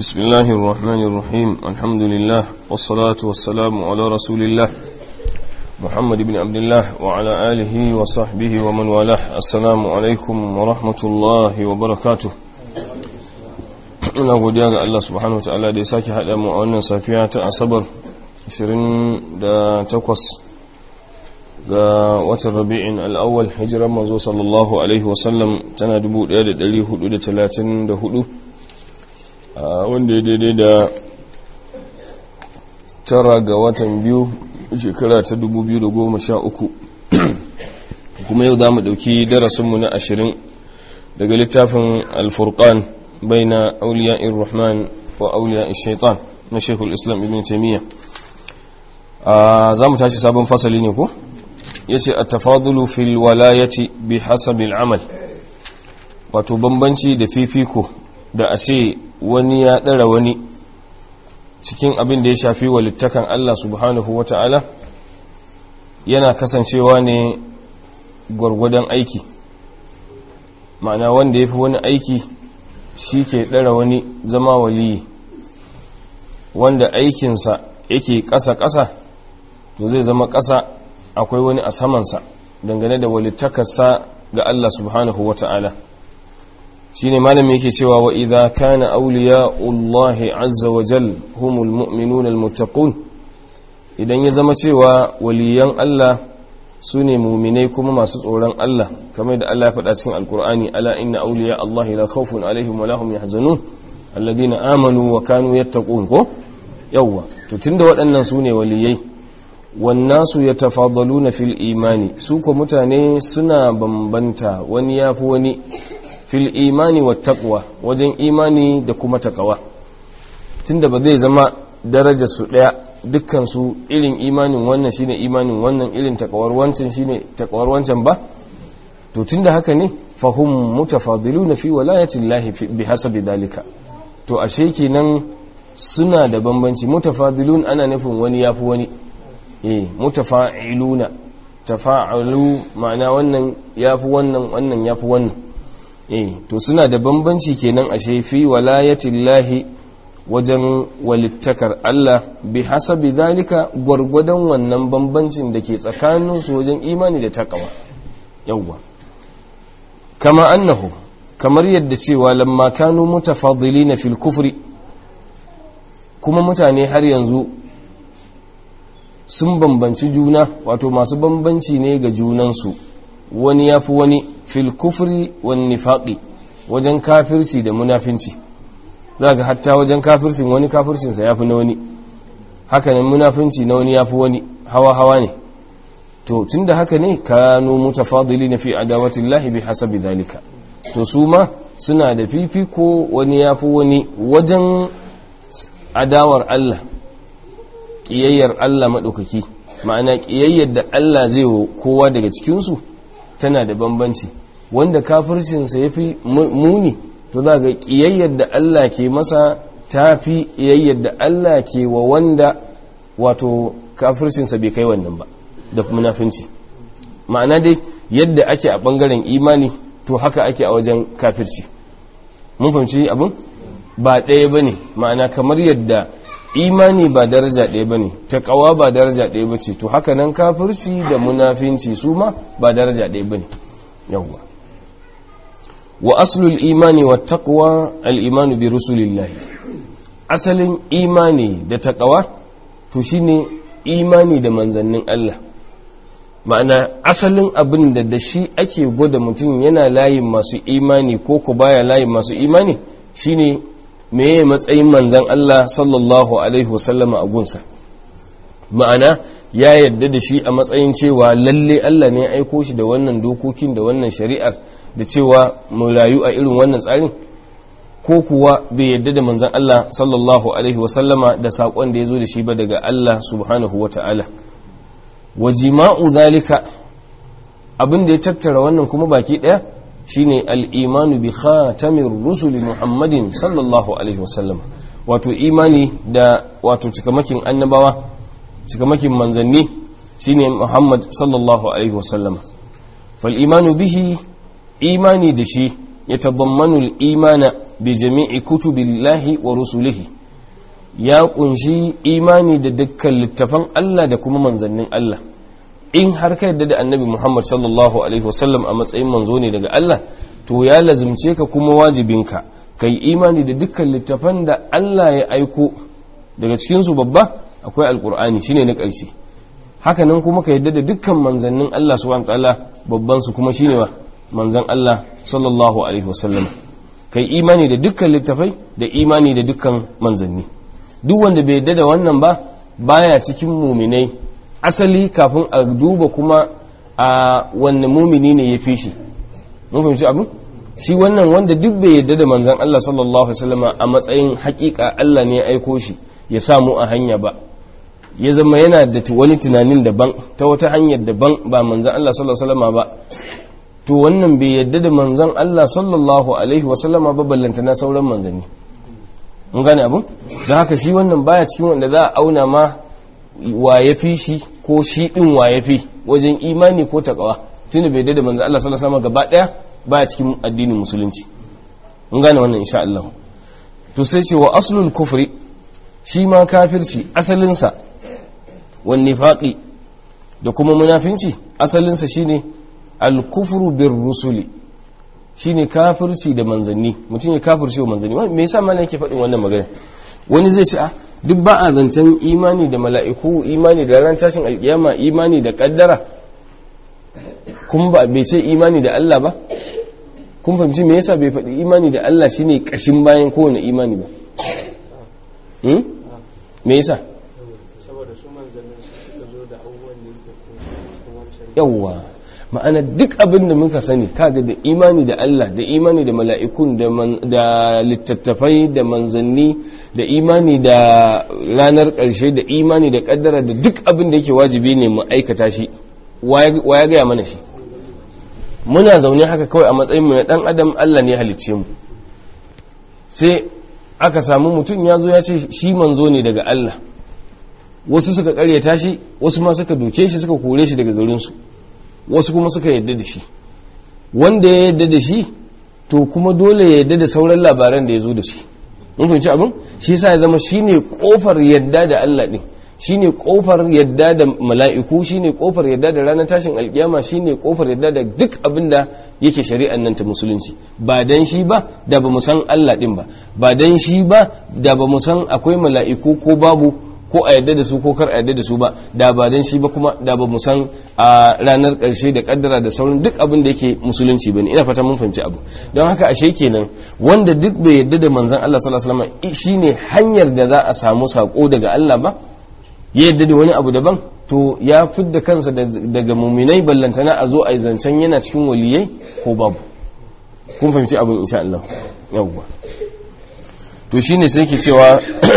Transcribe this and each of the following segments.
بسم الله الرحمن الرحيم الحمد لله والصلاة والسلام على رسول الله محمد بن عبد الله وعلى آله وصحبه ومن والاه السلام عليكم ورحمة الله وبركاته ina godiya ga Allah subhanahu wa ta'ala da ya sake haɗa mu a wannan safiya ta asabar 28 ga watan rabi'in al'awwal hijiran manzo sallallahu alaihi wasallam tana 1434 wanda ya daidai da tara ga watan biyu shekara ta 2013 kuma yau za mu ɗauki darasinmu na ashirin daga littafin alfurkan bai na auliya rahman wa auliya shaitan na shekul islam ibn taimiyya za mu tashi sabon fasali ne ko? ya ce a tafadulu fil walayati bi hasabil amal wato bambanci da fifiko da a ce wani ya ɗara wani cikin abin da ya shafi walittakan Allah subhanahu wa ta'ala yana kasancewa ne gwargwadon aiki ma'ana wanda ya fi wani aiki shi ke ɗara wani zama waliyi wanda aikinsa yake ƙasa-ƙasa to zai zama ƙasa akwai wani a samansa dangane da walittakarsa ga Allah subhanahu wa ta'ala shi ne malami yake cewa wa idha kana auliya Allahi azza wa jal humul mu'minun almuttaqun idan ya zama cewa waliyan Allah su ne muminai kuma masu tsoron Allah kamar da Allah ya faɗa cikin alkur'ani ala inna auliya Allahi la khawfun alaihim wa lahum yahzanun alladhina amanu wa kanu yattaqun ko yawwa to tunda waɗannan su ne waliyai wannasu ya tafadalu na fil imani su ko mutane suna bambanta wani ya fi wani fil imani wa taqwa wajen imani da kuma takawa tunda ba zai zama daraja su daya dukkan su irin imanin wannan shine imanin wannan irin takawar wancan shine takawar wancan ba to tunda haka ne fahum mutafadiluna fi walayati llahi bi hasabi dalika to ashe kenan suna da bambanci mutafadilun ana nufin wani yafi wani eh mutafa'iluna tafa'alu ma'ana wannan yafi wannan wannan yafi wannan eh to suna da bambanci kenan ashe fi walayatillahi wajen walittakar Allah bi hasabi zalika gwargwadon wannan bambancin da ke tsakanin su wajen imani da takawa yawwa kama annahu kamar yadda cewa lamma kanu mutafadilina fil kufri kuma mutane har yanzu sun bambanci juna wato masu bambanci ne ga junansu wani ya fi wani fil kufri wani nifaƙi wajen kafirci da munafinci za ga hatta wajen kafircin wani kafircinsa ya fi na wani hakanan munafinci na wani ya fi wani hawa-hawa ne to tun da haka ne kanu mutafadili na fi adawatin lahi bi hasabi zalika to su ma suna da fifiko wani ya fi wani wajen adawar Allah ƙiyayyar Allah maɗaukaki ma'ana ƙiyayyar da Allah zai wa kowa daga cikinsu tana da bambanci wanda kafircinsa ya fi muni to za ga ƙiyayyar da Allah ke masa ta fi ƙiyayyar da Allah ke wa wanda wato kafircinsa bai kai wannan ba da munafinci ma'ana dai yadda ake a ɓangaren imani to haka ake a wajen kafirci mun fahimci abin ba ɗaya ba ne ma'ana kamar yadda imani ba daraja ɗaya ba ne taƙawa ba daraja ɗaya ba ce to haka nan kafirci da munafinci su ma ba daraja ɗaya ba ne yawwa wa aslul imani wa taqwa al-imanu bi rusulillahi asalin imani da taƙawa to shine imani da manzannin Allah ma'ana asalin abin da da shi ake gwada mutum yana layin masu imani ko ku baya layin masu imani shine meye matsayin manzan Allah sallallahu Alaihi wasallama a gunsa ma'ana ya yadda da shi a matsayin cewa lalle Allah ne aiko shi da wannan dokokin da wannan shari'ar da cewa mu rayu a irin wannan tsarin ko kuwa bai yadda da manzan Allah sallallahu Alaihi wasallama da saƙon da ya zo da shi ba daga Allah subhanahu wa ta'ala wa jima'u zalika abin da ya tattara wannan kuma baki ɗaya shine al'imanu bi khatamin rusuli muhammadin sallallahu alaihi wasallam wato imani da wato cikamakin annabawa cikamakin manzanni shine muhammad sallallahu alaihi wasallam fal imanu bihi imani da shi ya tadammanu imana bi jami'i kutubillahi wa rusulihi ya kunshi imani da dukkan littafan Allah da kuma manzannin Allah in har ka yadda da annabi Muhammad sallallahu alaihi wasallam a matsayin manzo ne daga Allah to ya lazimce ka kuma wajibinka kai imani da dukkan littafan da Allah ya aiko daga cikin su babba akwai alkur'ani shine na ƙarshe haka nan kuma ka yadda da dukkan manzannin Allah subhanahu ta'ala babban su kuma shine wa manzan Allah sallallahu alaihi wasallam kai imani da dukkan littafai da imani da dukkan manzanni duk wanda bai yadda da wannan ba baya cikin muminai asali kafin a duba kuma a wanne mumini ne ya fi shi mun fahimci abin shi wannan wanda duk bai yadda da manzan Allah sallallahu alaihi wasallama a matsayin hakika Allah ne ya aiko shi ya samu a hanya ba ya zama yana da wani tunanin daban ta wata hanyar daban ba manzan Allah sallallahu alaihi wasallama ba to wannan bai yadda da manzan Allah sallallahu alaihi wasallama ba ballanta na sauran manzanni mun gane abin don haka shi wannan baya cikin wanda za a auna ma wa ya fi shi ko shi din wa ya fi wajen imani ko takawa tunda bai yadda da manzan Allah sallallahu alaihi wasallama gaba daya baya cikin addinin musulunci mun gane wannan insha Allah to sai ce wa aslul kufri shi ma kafirci asalinsa wan nifaqi da kuma munafinci asalinsa shine al-kufru bir rusuli shine kafirci da manzanni mutum ya kafirci wa manzanni me yasa malam yake faɗin wannan magana wani zai ce a duk ba a zancen imani da mala'iku imani da ran tashin alkiyama imani da kaddara kuma ba bai ce imani da Allah ba kun fahimci me yasa bai faɗi imani da Allah shine kashin bayan kowane imani ba hmm? me yasa saboda su manzannin su suka zo da abubuwan da yake cikin wancan yawwa ma'ana duk abin da muka sani kaga da imani da Allah da imani da mala'ikun da man- da littattafai da manzanni da imani da ranar ƙarshe da imani da ƙaddara da duk abin da yake wajibi ne mu aikata shi wa ya gaya mana shi muna zaune haka kawai a matsayin mu na dan adam Allah ne halicce mu sai aka samu mutum ya zo ya ce shi manzo ne daga Allah wasu suka karyata shi wasu ma suka doke shi suka kore shi daga garinsu wasu kuma suka yadda da shi wanda ya yadda da shi to kuma dole ya yadda da sauran labaran da ya zo da shi mun fahimci abin shi yasa ya zama shine kofar yadda da Allah din shine kofar yadda da mala'iku shine kofar yadda da ranar tashin alkiyama shine kofar yadda da duk abin da yake shari'an nan ta musulunci ba dan shi ba da ba mu san Allah din ba ba dan shi ba da ba mu san akwai mala'iku ko babu ko a yadda da su ko kar a yadda da su ba da ba dan shi ba kuma da ba mu san a ranar karshe da kaddara da sauran duk abin da yake musulunci bane ina fata mun fahimci abu don haka ashe kenan wanda duk bai yadda da manzon Allah sallallahu alaihi wasallam shine hanyar da za a samu sako daga Allah ba ya yadda da wani abu daban to ya fidda kansa daga muminai ballantana a zo a yi zancen yana cikin waliyai ko babu kun fahimci abin insha Allah yawwa to shine sai ke cewa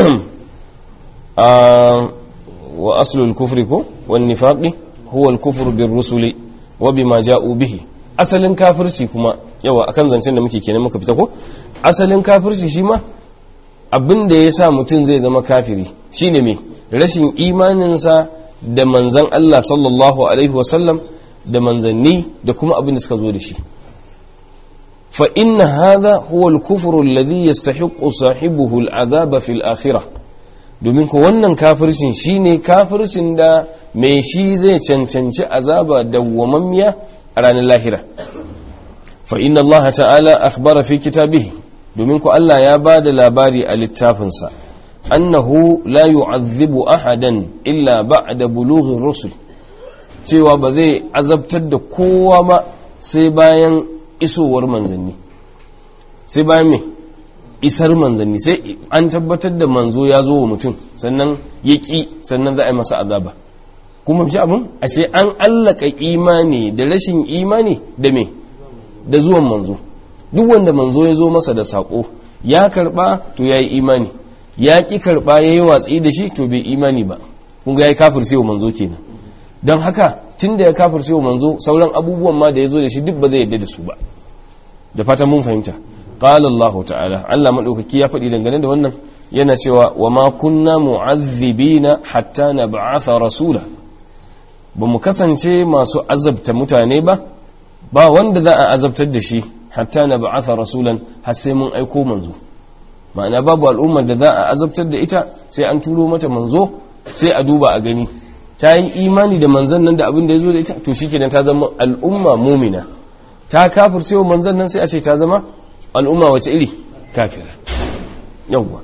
wa aslul kufri ko wan nifaqi huwa al kufru bir rusuli wa bima ja'u bihi asalin kafirci kuma yawa akan zancen da muke kenan muka fita ko asalin kafirci shi ma abin da ya sa mutum zai zama kafiri shine me rashin imaninsa da manzan Allah sallallahu alaihi wasallam da manzanni da kuma abin da suka zo da shi fa inna hadha huwa al-kufru alladhi yastahiqqu sahibuhu al-adhaba fil akhirah domin ko wannan kafircin shine kafircin da mai shi zai cancanci azaba dawwamammiya a ranar lahira fa inna Allah ta'ala akhbara fi kitabihi domin ko Allah ya ba da labari a littafinsa annahu la yu'azzibu ahadan illa ba'da bulughin rusul cewa ba zai azabtar da kowa ba sai bayan isowar manzanni sai bayan me isar manzanni sai an tabbatar da manzo ya zo wa mutum sannan ya ƙi sannan za a yi masa azaba kuma ji abin a ce an allaka imani da rashin imani da me da zuwan manzo duk wanda manzo ya zo masa da saƙo ya karɓa to ya yi imani ya ƙi karɓa ya yi watsi da shi to bai imani ba kun ga ya yi kafirce wa manzo kenan don haka tun da ya kafirce wa manzo sauran abubuwan ma da ya zo da shi duk ba zai yadda da su ba da fatan mun fahimta qala Allah ta'ala Allah madaukaki ya faɗi dangane da wannan yana cewa wa ma kunna mu'azzibina hatta nab'atha rasula ba mu kasance masu azabta mutane ba ba wanda za a azabtar da shi hatta na ba'atha rasulan har sai mun aiko manzo ma'ana babu al'ummar da za a azabtar da ita sai an turo mata manzo sai a duba a gani ta yi imani da manzan nan da abin da ya zo da ita to shi ta zama al'umma mumina ta kafirce wa manzan nan sai a ce ta zama al'umma wace iri kafira yawwa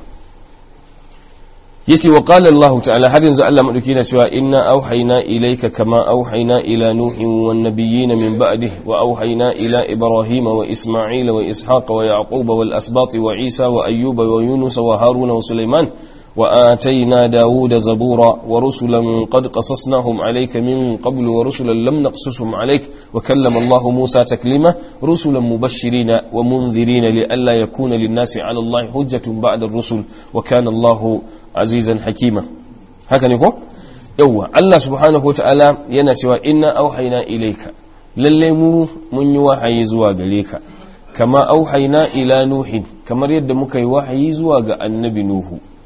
yace wa qala Allah ta'ala har yanzu Allah madauki na cewa inna auhayna ilayka kama auhayna ila nuhin wan nabiyyin min ba'dihi wa auhayna ila ibrahim wa isma'il wa ishaq wa yaqub wal asbat wa isa wa ayyub wa yunus wa harun wa sulaiman وآتينا داود زبورا ورسلا قد قصصناهم عليك من قبل ورسلا لم نقصصهم عليك وكلم الله موسى تكليما رسلا مبشرين ومنذرين لئلا يكون للناس على الله حجة بعد الرسل وكان الله عزيزا حكيما هكذا نقول يوه الله سبحانه وتعالى ينتوى إنا أوحينا إليك للمو من يوحي زواج ليك كما أوحينا إلى نوح كما يد مكي وحي زواج النبي نوح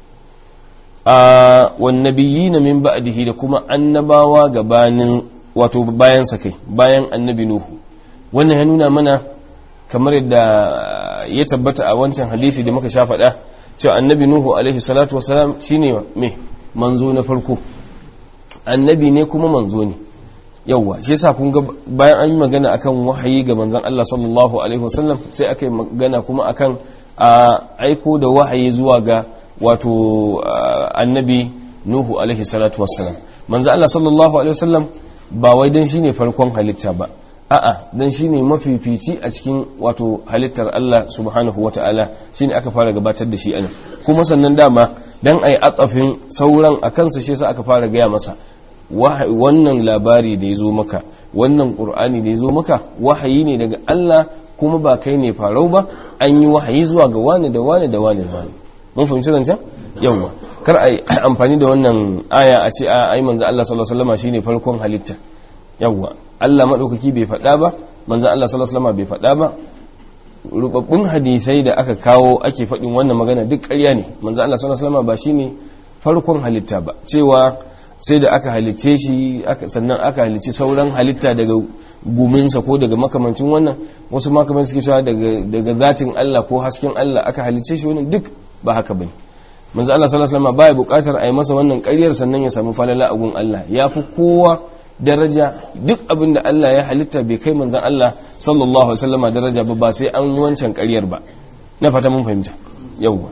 a wannabiyi na min ba'dihi da kuma annabawa gabanin wato bayan sa kai bayan annabi nuhu wannan ya nuna mana kamar yadda ya tabbata a wancan hadisi da muka sha faɗa cewa annabi nuhu alaihi salatu wasalam shine me manzo na farko annabi ne kuma manzo ne yawwa shi yasa kun ga bayan an yi magana akan wahayi ga manzon Allah sallallahu alaihi wasallam sai aka yi magana kuma akan a aiko da wahayi zuwa ga wato annabi nuhu alaihi salatu wassalam manzo Allah sallallahu alaihi wasallam ba wai dan shine farkon halitta ba a'a dan shine mafifici a cikin wato halittar Allah subhanahu wataala shine aka fara gabatar da shi anan kuma sannan dama dan ai atsafin sauran a kansa shi yasa aka fara gaya masa wannan labari da ya zo maka wannan qur'ani da ya zo maka wahayi ne daga Allah kuma ba kai ne farau ba an yi wahayi zuwa ga wani da wani da wani da wani mun fahimci zancen yawwa kar a yi amfani da wannan aya a ce a ai manzo Allah sallallahu alaihi wasallam shine farkon halitta yawwa Allah madaukaki bai faɗa ba manzo Allah sallallahu alaihi wasallam bai faɗa ba rubabbun hadisai da aka kawo ake faɗin wannan magana duk ƙarya ne manzo Allah sallallahu alaihi wasallam ba shine farkon halitta ba cewa sai da aka halicce shi sannan aka halicci sauran halitta daga guminsa ko daga makamancin wannan wasu makamancin suke cewa daga zatin Allah ko hasken Allah aka halicce shi wannan duk ba haka bane manzo Allah sallallahu alaihi wasallam baya bukatar a yi masa wannan ƙaryar sannan ya samu falala a gun Allah ya fi kowa daraja duk abin da Allah ya halitta bai kai manzon Allah sallallahu alaihi wasallam daraja ba ba sai an wancan ƙaryar ba na fata mun fahimta yawwa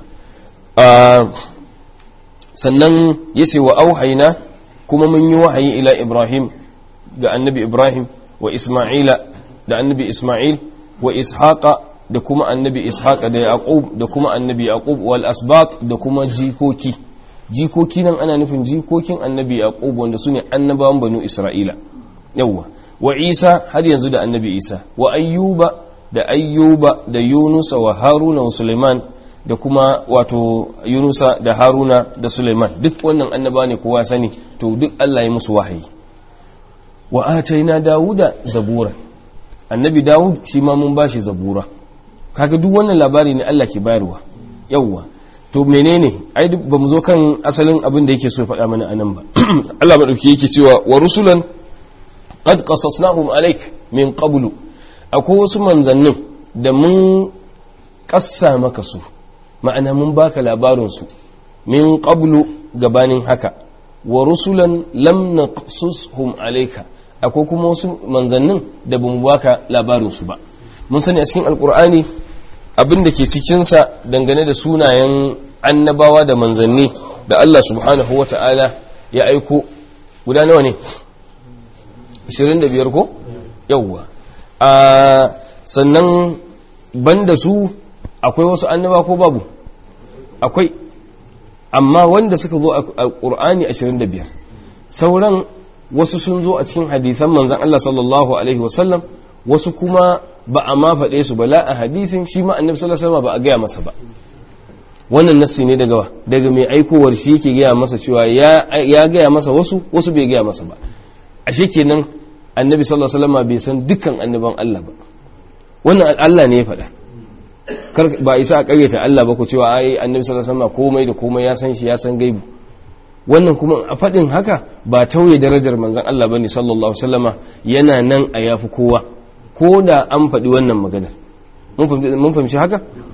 sannan yace wa auhayna kuma mun yi wahayi ila Ibrahim ga annabi Ibrahim wa Isma'ila da annabi Isma'il wa Ishaqa da kuma annabi ishaqa da yaqub da kuma annabi yaqub wal asbat da kuma jikoki jikoki nan ana nufin jikokin annabi yaqub wanda sune annabawan banu isra'ila yawa wa isa har yanzu da annabi isa wa ayyuba da ayyuba da yunusa wa haruna wa suleiman da kuma wato yunusa da haruna da suleiman duk wannan annaba ne kowa sani to duk Allah ya musu wahayi wa ataina dawuda zabura annabi dawud shi ma mun bashi zabura kaga duk wannan labari ne Allah ke bayarwa yawwa to menene ai ba mu zo kan asalin abin da yake so faɗa mana anan ba Allah madauki yake cewa wa rusulan qad qasasnahum alaik min qablu akwai wasu manzannin da mun kassa maka su ma'ana mun baka labarin su min qablu gabanin haka wa rusulan lam naqsushum alayka akwai kuma wasu manzannin da bamu baka labarin su ba mun sani a cikin alkur'ani abin da ke cikinsa dangane da sunayen annabawa da manzanni da Allah subhanahu wa ta'ala ya aiko guda nawa ne 25 ko yawwa a sannan banda su akwai wasu annaba ko babu akwai amma wanda suka zo a ƙur'ani 25 sauran wasu sun zo a cikin hadisan manzan Allah sallallahu alaihi wasallam wasu kuma ba a ma faɗe su ba la a hadisin shi ma annabi sallallahu alaihi wasallam ba a gaya masa ba wannan nassi ne daga wa daga mai aikowar shi yake gaya masa cewa ya ya gaya masa wasu wasu bai gaya masa ba ashe kenan annabi sallallahu alaihi wasallam bai san dukkan annaban Allah ba wannan Allah ne ya faɗa kar ba isa a ƙaryata Allah ba ku cewa ai annabi sallallahu alaihi wasallam komai da komai ya san shi ya san gaibu wannan kuma a faɗin haka ba tauye darajar manzon Allah bane sallallahu alaihi wasallama yana nan a yafi kowa ko da an faɗi wannan maganar mun fahimci haka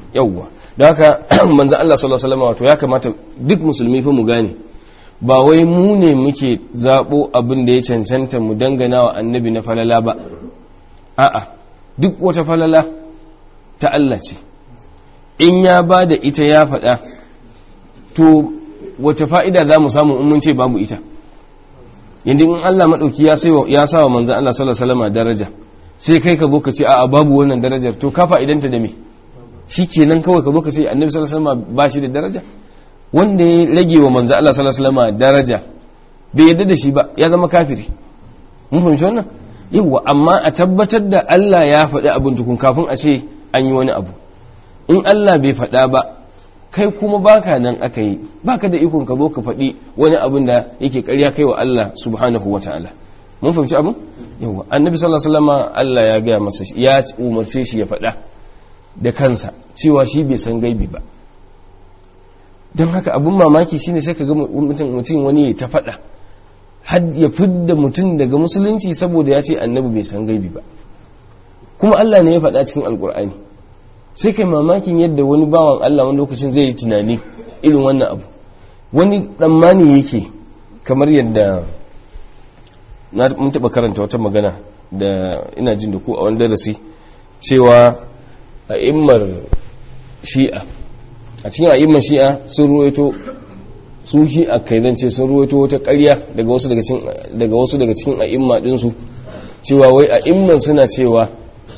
yawwa don haka manzo Allah sallallahu alaihi wasallam wato ya kamata duk musulmi fa mu gane ba wai mu ne muke zabo abin da ya cancanta mu dangana wa annabi na falala ba a'a duk wata falala ta Allah ce in ya ba da ita ya faɗa to wace fa'ida za mu samu in mun ce babu ita yadda in Allah maɗauki ya sa wa manzan Allah sallallahu alaihi wasallam daraja sai kai ka zo ka ce a'a babu wannan darajar to ka fa'idanta da me shi kenan kawai ka zo ka ce annabi sallallahu alaihi wasallam ba shi da daraja wanda ya rage wa manzan Allah sallallahu alaihi wasallam daraja bai yadda da shi ba ya zama kafiri mun fahimci wannan yawa amma a tabbatar da Allah ya faɗi abin tukun kafin a ce an yi wani abu in Allah bai faɗa ba kai kuma baka nan aka yi baka da ikon ka zo ka faɗi wani abin da yake ƙarya kai wa Allah subhanahu wata'ala mun fahimci abin yawa annabi sallallahu alaihi wasallam Allah ya gaya masa ya umarce shi ya faɗa da kansa cewa shi bai san gaibi ba don haka abin mamaki shine sai ka ga mutum mutum wani ya ta faɗa har ya fidda mutum daga musulunci saboda ya ce annabi bai san gaibi ba kuma Allah ne ya faɗa cikin alkur'ani sai kai mamakin yadda wani bawan Allah wani lokacin zai yi tunani irin wannan abu wani tsammani yake kamar yadda na mun taɓa karanta wata magana da ina jin da ku a wani darasi cewa a immar shi'a a cikin a'immar shi'a sun ruwaito su shi'a kai zance sun ruwaito wata ƙarya daga wasu daga cikin daga wasu daga cikin a'imma ɗinsu cewa wai a'imman suna cewa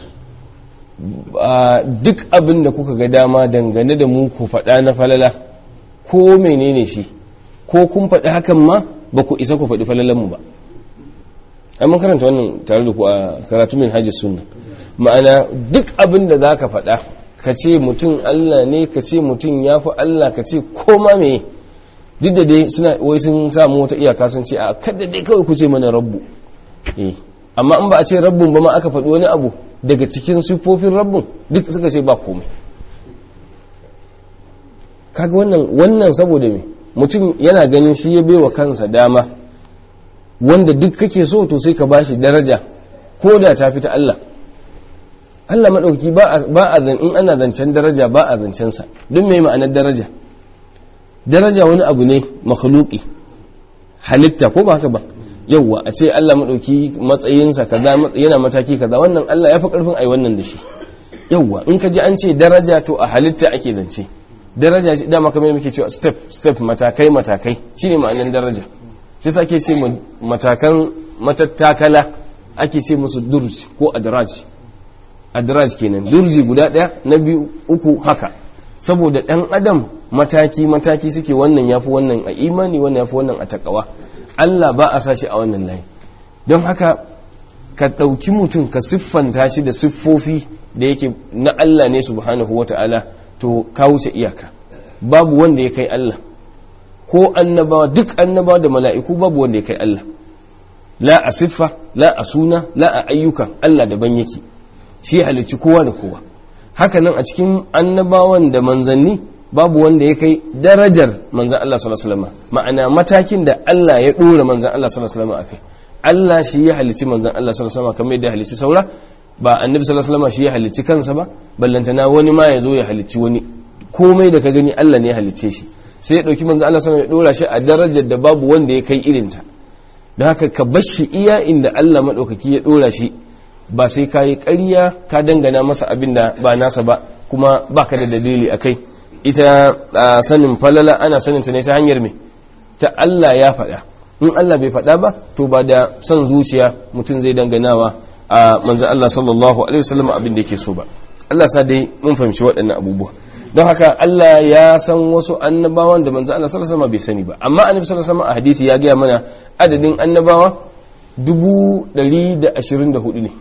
duk abin da kuka ga dama dangane da mu ku faɗa na falala ko menene shi ko kun faɗi hakan ma ba ku isa ku faɗi falalanmu ba mun karanta wannan tare da ku a karatu min hajji sunna ma'ana duk abin da za ka faɗa ka ce mutum allah ne ka ce mutum ya fi allah ka ce koma me duk da dai suna wai sun samu wata iyaka sun ce a kada dai kawai ku ce mana rabbu amma in ba a ce rabbun ba ma aka faɗi wani abu daga cikin siffofin rabbin duk suka ce ba komai kaga wannan wannan saboda me mutum yana ganin shi ya baiwa kansa dama wanda duk kake so to sai ka bashi daraja ko da ta fita Allah Allah maɗauki ba a zan in ana zancen daraja ba a zancen sa don me ma'anar daraja daraja wani abu ne makhluqi halitta ko ba haka ba yauwa a ce Allah maɗauki matsayinsa kaza yana mataki kaza wannan Allah ya fi ƙarfin ai wannan da shi yauwa in ka ji an ce daraja to a halitta ake zance daraja shi dama kamar muke cewa step step matakai matakai shine ma'anar daraja shi sa ake ce matakan matattakala ake ce musu durj ko adraj adraj kenan durji guda ɗaya na biyu uku haka saboda ɗan adam mataki mataki suke wannan yafi wannan a imani wannan yafi wannan a takawa Allah ba a sa shi a wannan layi don haka ka ɗauki mutum ka siffanta shi da siffofi da yake na Allah ne subhanahu wa ta'ala to ka wuce iyaka babu wanda ya kai Allah ko annabawa duk annabawa da mala'iku babu wanda ya kai Allah la a siffa la a suna la a ayyuka Allah daban yake shi halicci kowa da kowa haka nan a cikin annabawan da manzanni babu wanda ya kai darajar manzan Allah sallallahu alaihi wasallam ma'ana matakin da Allah ya dora manzan Allah sallallahu alaihi wasallam akai Allah shi ya halicci manzan Allah sallallahu alaihi wasallam kamar yadda ya halicci saura ba annabi sallallahu alaihi wasallam shi ya halicci kansa ba ballantana wani ma ya zo ya halicci wani komai da ka gani Allah ne ya halicce shi sai ya dauki manzan Allah sallallahu alaihi wasallam ya dora shi a darajar da babu wanda ya kai irinta don haka ka bar shi iya inda Allah madaukaki ya dora shi ba sai ka yi ƙarya ka dangana masa abin da ba nasa ba kuma baka da dalili akai ita sanin falala ana sanin ta ne ta hanyar me ta Allah ya faɗa in Allah bai faɗa ba to ba da son zuciya mutum zai danganawa a manzan Allah sallallahu alaihi wasallam abin da yake so ba Allah sa dai mun fahimci waɗannan abubuwa don haka Allah ya san wasu annabawan da manzan Allah sallallahu alaihi wasallam bai sani ba amma annabi sallallahu alaihi wasallam a hadisi ya gaya mana adadin annabawa dubu ɗari da ashirin da hudu ne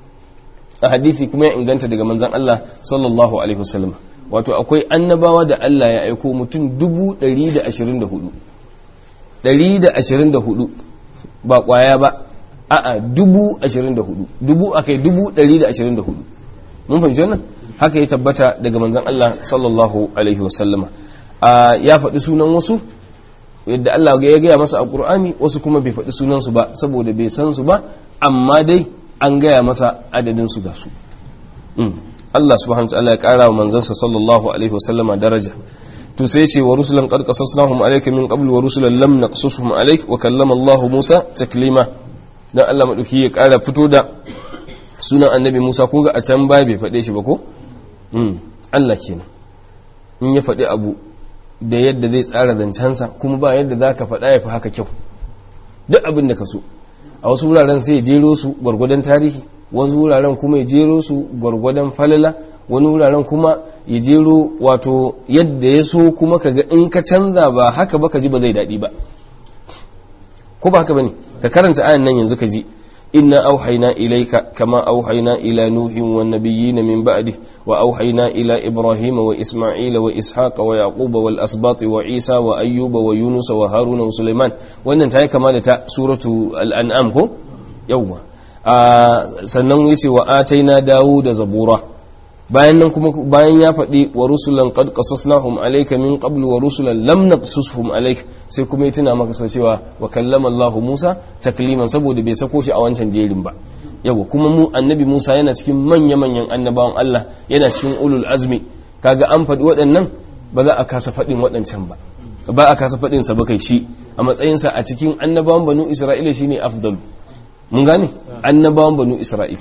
a hadisi kuma ya inganta daga manzan Allah sallallahu alaihi wasallam wato akwai annabawa da Allah ya aiko mutum dubu ɗari da ashirin da hudu ɗari da ashirin da hudu ba ƙwaya ba a'a dubu ashirin da hudu dubu a kai dubu ɗari da ashirin da hudu mun fahimci wannan haka ya tabbata daga manzan Allah sallallahu alaihi wasallama ya faɗi sunan wasu yadda Allah ya gaya masa a ƙur'ani wasu kuma bai faɗi sunansu ba saboda bai san su ba amma dai an gaya masa adadin su ga su Allah subhanahu wa ta'ala ya kara wa manzansa sallallahu alaihi wasallama daraja to sai ce wa rusulan qad qasasnahum alayka min qabl wa rusulan lam naqsushum alayk wa kallama Allah Musa taklima dan Allah madauki ya kara fito da sunan annabi Musa kun ga a can ba bai faɗe shi ba ko mm Allah kenan in ya faɗi abu da yadda zai tsara zancensa kuma ba yadda za ka faɗa ya fi haka kyau duk abin da ka so a wasu wuraren sai ya jero su gwargwadon tarihi wasu wuraren kuma ya jero su gwargwadon falala wani wuraren kuma ya jero wato yadda ya so kuma ka ga in ka canza ba haka ba ka ji ba zai daɗi ba ko ba haka ba ne ka karanta ayan nan yanzu ka ji inna auhayna ilayka kama auhayna ila nuhin wan nabiyyin min ba'di wa auhayna ila ibrahima wa isma'ila wa ishaqa wa yaquba wal asbat wa isa wa ayyuba wa yunus wa haruna wa sulaiman wannan ta yi kama da ta suratu al-an'am ko yawwa sannan yace wa ataina dawuda zabura bayan nan kuma bayan ya faɗi wa rusulan qad qasasnahum alayka min qabl wa rusulan lam naqsushum alayk sai kuma ya tuna maka so cewa wa kallama Allah Musa takliman saboda bai sako shi a wancan jerin ba yawa kuma mu annabi Musa yana cikin manya manyan annabawan Allah yana cikin ulul azmi kaga an faɗi waɗannan ba za a kasa faɗin waɗancan ba ba a kasa faɗin sa ba kai shi a matsayinsa a cikin annabawan banu Isra'ila shine afdalu mun gane annabawan banu Isra'il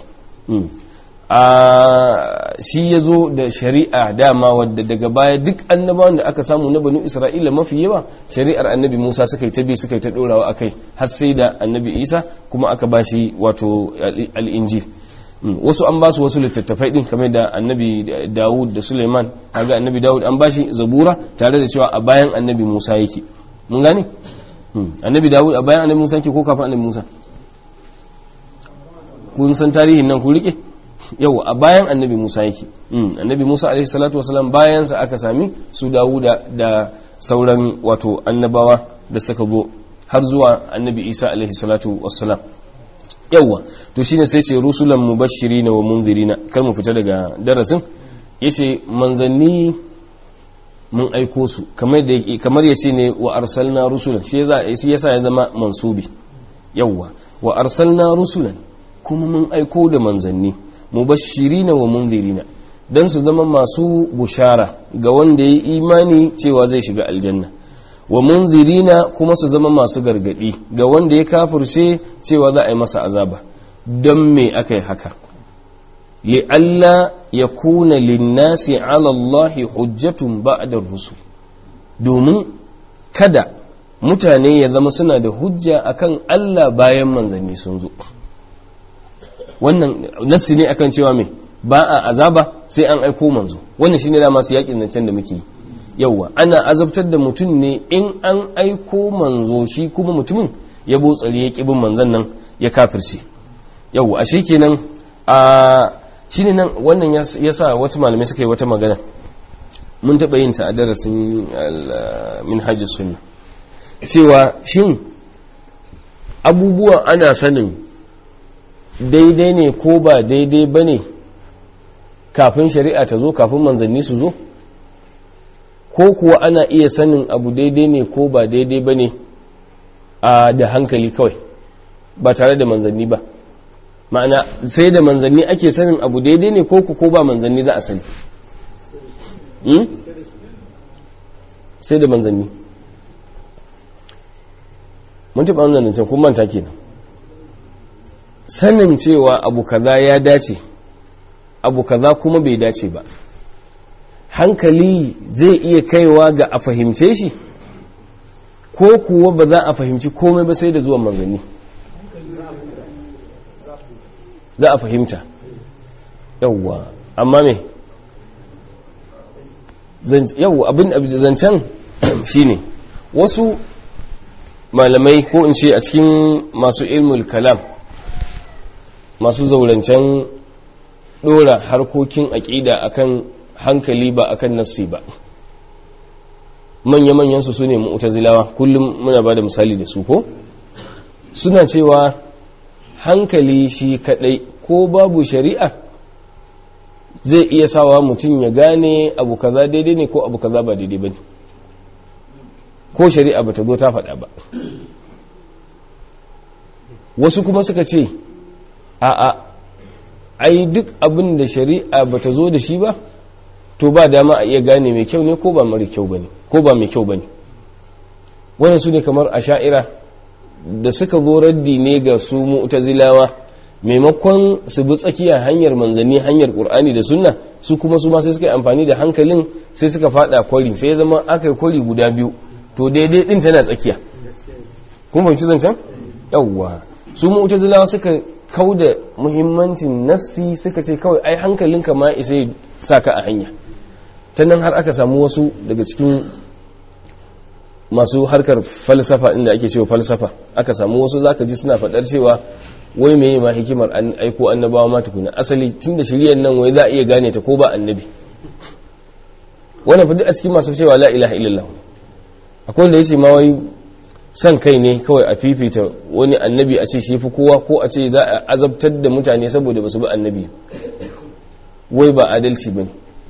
a shi ya zo da shari'a dama wadda daga baya duk annabawan da aka samu na banu isra'ila mafi yawa shari'ar annabi musa suka yi ta bi suka yi ta dorawa a kai har sai da annabi isa kuma aka ba shi wato al'injil wasu an ba su wasu littattafai din kamar da annabi dawud da suleiman kaga annabi dawud an ba shi zabura tare da cewa a bayan annabi musa yake mun gane annabi dawud a bayan annabi musa yake ko kafin annabi musa kun san tarihin nan ku rike yau a bayan annabi musa yake annabi musa alaihi salatu wasalam bayansa aka sami su dawuda da sauran wato annabawa da suka zo har zuwa annabi isa alaihi salatu wasalam yauwa to shine sai ce rusulan mubashirina wa munzirina kar mu fita daga darasin yace manzanni mun aiko su kamar da kamar yace ne wa arsalna rusulan shi yasa yasa ya zama mansubi yauwa wa arsalna rusulan kuma mun aiko da manzanni mubashirina wa munzirina dan su zama masu bushara ga wanda ya imani cewa zai shiga aljanna wa munzirina kuma su zama masu gargadi ga wanda ya kafirce cewa za a yi masa azaba don me aka yi haka li'alla ya kuna linnasi ala Allahi hujjatun ba'da rusul domin kada mutane ya zama suna da hujja akan Allah bayan manzanni sun zo wannan nassi ne akan cewa me ba a azaba sai an aiko manzo wannan shine da masu yakin zancen da muke yi yauwa ana azabtar da mutum ne in an aiko manzo shi kuma mutumin ya botsari ya kibin manzon nan ya kafirce yauwa ashe kenan a shine nan wannan ya sa wata malamai suka yi wata magana mun taɓa yin ta a darasin minhajus sunna cewa shin abubuwa ana sanin daidai ne ko ba daidai ba ne kafin shari'a ta zo kafin manzanni su zo ko kuwa ana iya sanin abu daidai ne ko ba daidai ba ne a da hankali kawai ba tare da manzanni ba ma'ana sai da manzanni ake sanin abu daidai ne ko ko ba manzanni za a sani sai da manzanni mun taɓa wannan can kun manta kenan sanin cewa abu kaza ya dace abu kaza kuma bai dace ba hankali zai iya kaiwa ga a fahimce shi ko kuwa ba za a fahimci komai ba sai da zuwan manzanni za a fahimta yauwa amma me yauwa abin zancen shine wasu malamai ko in ce a cikin masu ilmul kalam masu zaurancen dora harkokin aƙida akan hankali ba akan nassi ba manya-manyan su ne mu'tazilawa kullum muna ba da misali da su ko suna cewa hankali shi kadai ko babu shari'a zai iya sawa mutum ya gane abu kaza daidai ne ko abu kaza ba daidai ba ne ko shari'a ba ta zo ta faɗa ba wasu kuma suka ce a'a ai duk abin da shari'a bata zo da shi ba to ba dama a iya gane mai kyau ne ko ba mara kyau bane ko ba mai kyau bane wannan su ne kamar asha'ira da suka zo raddi ne ga su mu'tazilawa maimakon su bi tsakiya hanyar manzanni hanyar qur'ani da sunna su kuma su ma sai suka yi amfani da hankalin sai suka fada kwari sai ya zama aka yi kwari guda biyu to daidai din tana tsakiya kun fahimci zancen yawwa su mu'tazilawa suka kau da muhimmancin nassi suka ce kawai ai hankalinka ma isa ya sa ka a hanya ta nan har aka samu wasu daga cikin masu harkar falsafa inda ake cewa falsafa aka samu wasu zaka ji suna faɗar cewa wai meye ma hikimar an aiko annabawa ma tukuna asali tunda shiriyar nan wai za a iya gane ta ko ba annabi wannan fadi a cikin masu cewa la ilaha illallah akwai wanda yace ma wai san kai ne kawai a fifita wani annabi a ce shi fi kowa ko a ce za a azabtar da mutane saboda basu bi annabi wai ba adalci bane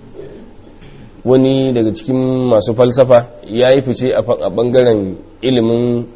wani daga cikin masu falsafa ya yi fice a bangaren ilimin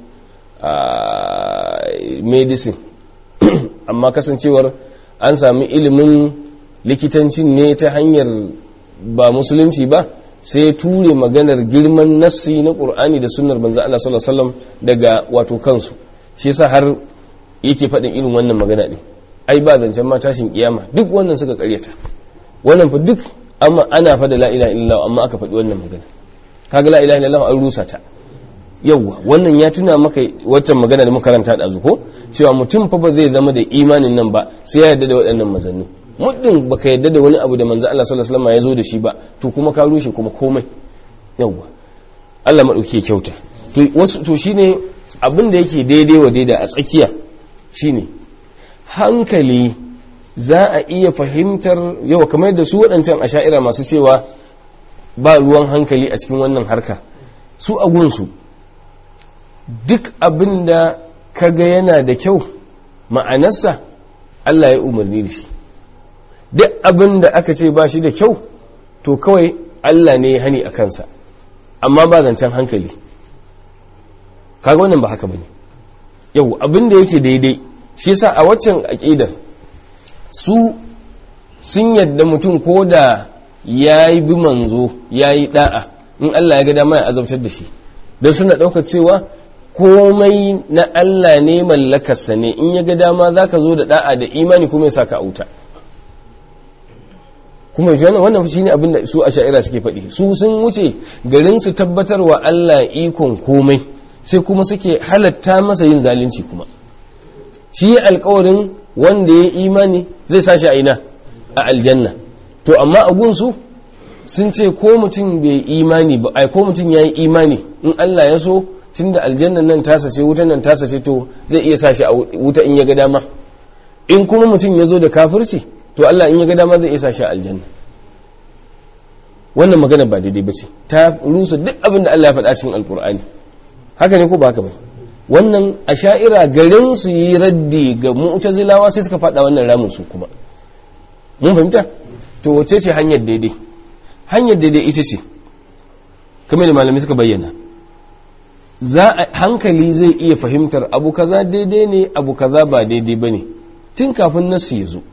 medicine amma kasancewar an sami ilimin likitancin ne ta hanyar ba musulunci ba sai ya ture maganar girman nassi na ƙur'ani da sunnar banza Allah sallallahu alaihi wasallam daga wato kansu shi yasa har yake faɗin irin wannan magana ɗin ai ba zancen ma tashin kiyama duk wannan suka ƙaryata wannan fa duk amma ana fa da la ilaha illallah amma aka faɗi wannan magana kaga la ilaha illallah an rusa ta yawwa wannan ya tuna maka waccan magana da muka karanta da ko cewa mutum fa ba zai zama da imanin nan ba sai ya yarda da waɗannan manzanni muddin baka yarda da wani abu da manzo Allah sallallahu alaihi wasallam ya zo da shi ba to kuma ka rushe kuma komai yawwa Allah madauki ya kyauta to wasu to shine abin da yake daidai wa daidai a tsakiya shine hankali za a iya fahimtar yau kamar da su waɗancan asha'ira masu cewa ba ruwan hankali a cikin wannan harka su a gunsu duk abin da kaga yana da kyau ma'anarsa Allah ya umarni da shi duk abin da aka ce ba shi da kyau to kawai Allah ne ya hani a kansa amma ba zancen hankali kaga wannan ba haka bane yau abin da yake daidai shi yasa a waccan aqidar su sun yadda mutum ko da ya yi bi manzo ya yi da'a in Allah ya ga dama ya azabtar da shi don suna ɗaukar cewa komai na Allah ne mallakarsa ne in ya ga dama za ka zo da da'a da imani kuma ya saka auta kuma wannan shi ne abinda su a sha'ira suke faɗi su sun wuce garin su tabbatar wa Allah ikon komai sai kuma suke halatta masa yin zalunci kuma shi alkawarin wanda ya imani zai sashi a ina a aljanna to amma a gunsu sun ce ko mutum bai imani ba ai ko mutum ya yi imani in Allah ya so tunda aljannan nan tasa ce wutan nan tasa ce to zai iya sashi a wuta in ya ga dama in kuma mutum ya zo da kafirci to Allah in ya ga dama zai iya sashi a aljanna wannan magana ba daidai ba ce ta rusa duk abin da Allah ya faɗa cikin alkur'ani haka ne ko ba haka ba wannan a sha'ira garin su yi raddi ga mu'tazilawa sai suka faɗa wannan ramin su kuma mun fahimta to wace ce hanyar daidai hanyar daidai ita ce kamar da malamai suka bayyana za a hankali zai iya fahimtar abu kaza daidai ne abu kaza ba daidai ba ne tun kafin nasu ya zo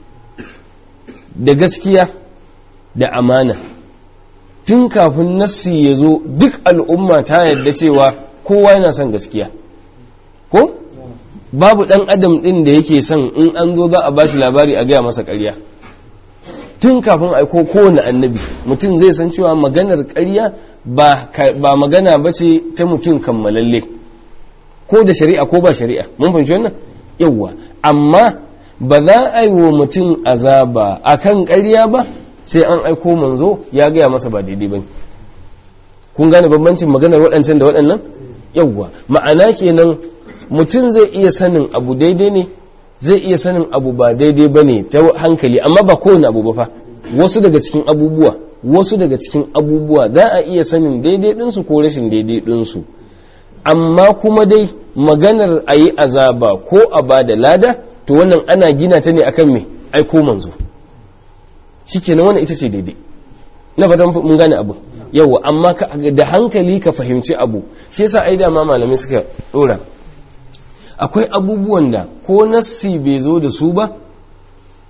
da gaskiya da amana tun kafin nassi ya zo duk al'umma ta yadda cewa kowa yana son gaskiya ko babu ɗan adam ɗin da yake son in an zo za a ba shi labari a gaya masa ƙarya tun kafin aiko kowane annabi mutum zai san cewa maganar ƙarya ba magana ba ce ta mutum kammalalle ko da shari'a ko ba shari'a mun fahimci wannan yawwa amma ba za a yi wa mutum azaba a kan ƙarya ba sai an aiko manzo ya gaya masa ba daidai ba kun gane bambancin maganar waɗancan da waɗannan yawwa ma'ana kenan mutum zai iya sanin abu daidai ne zai iya sanin abu ba daidai ba ne ta hankali amma ba kowane abu ba fa wasu daga cikin abubuwa wasu daga cikin abubuwa za a iya sanin daidai ɗinsu ko rashin daidai ɗinsu amma kuma dai maganar a yi azaba ko a ba da lada to wannan ana gina ta ne akan me aiko manzo shikenan wannan ita ce daidai na fatan mun gane abu yawa amma da hankali ka fahimci abu shi yasa ai da ma malamai suka dora akwai abubuwan da ko nassi bai zo da su ba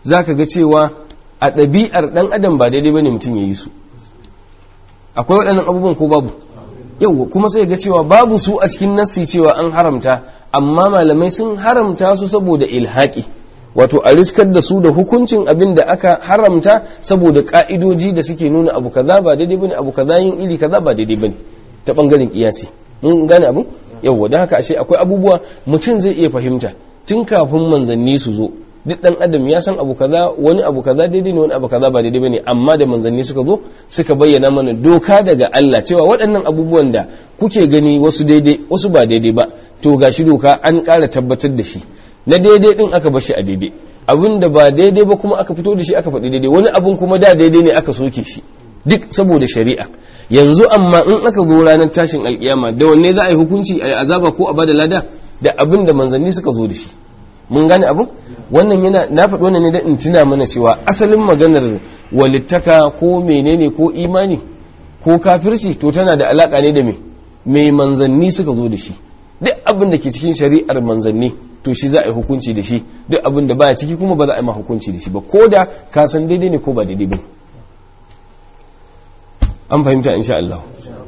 zaka ga cewa a ɗabi'ar ɗan adam ba daidai bane mutum ya yi su akwai waɗannan abubuwan ko babu yau kuma sai ga cewa babu su a cikin nassi cewa an haramta amma malamai sun haramta su saboda ilhaki wato a riskar da su da hukuncin abin da aka haramta saboda ka'idoji da suke nuna abu kaza ba daidai bane abu kaza yin iri kaza ba daidai bane ta bangaren kiyasi mun gane abu yau da haka ashe akwai abubuwa mutum zai iya fahimta tun kafin manzanni su zo duk dan adam ya san abu kaza wani abu kaza daidai ne wani abu kaza ba daidai bane amma da manzanni suka zo suka bayyana mana doka daga Allah cewa waɗannan abubuwan da kuke gani wasu daidai wasu ba daidai ba to gashi doka an ƙara tabbatar da shi na daidai din aka bar shi a daidai abin da ba daidai ba kuma aka fito da shi aka faɗi daidai wani abun kuma da daidai ne aka soke shi duk saboda shari'a yanzu amma in aka zo ranar tashin alkiyama da wanne za a yi hukunci a azaba ko a bada lada da abin da manzanni suka zo da shi mun gane abin wannan yana na faɗi wannan ne da in tuna mana cewa asalin maganar walittaka ko menene ko imani ko kafirci to tana da alaka ne da me mai manzanni suka zo da shi duk abin da ke cikin shari'ar manzanni to shi za a yi hukunci da shi duk abin da baya ciki kuma ba za a yi ma hukunci da shi ba ko da ka san daidai ne ko ba daidai ba an fahimta insha Allah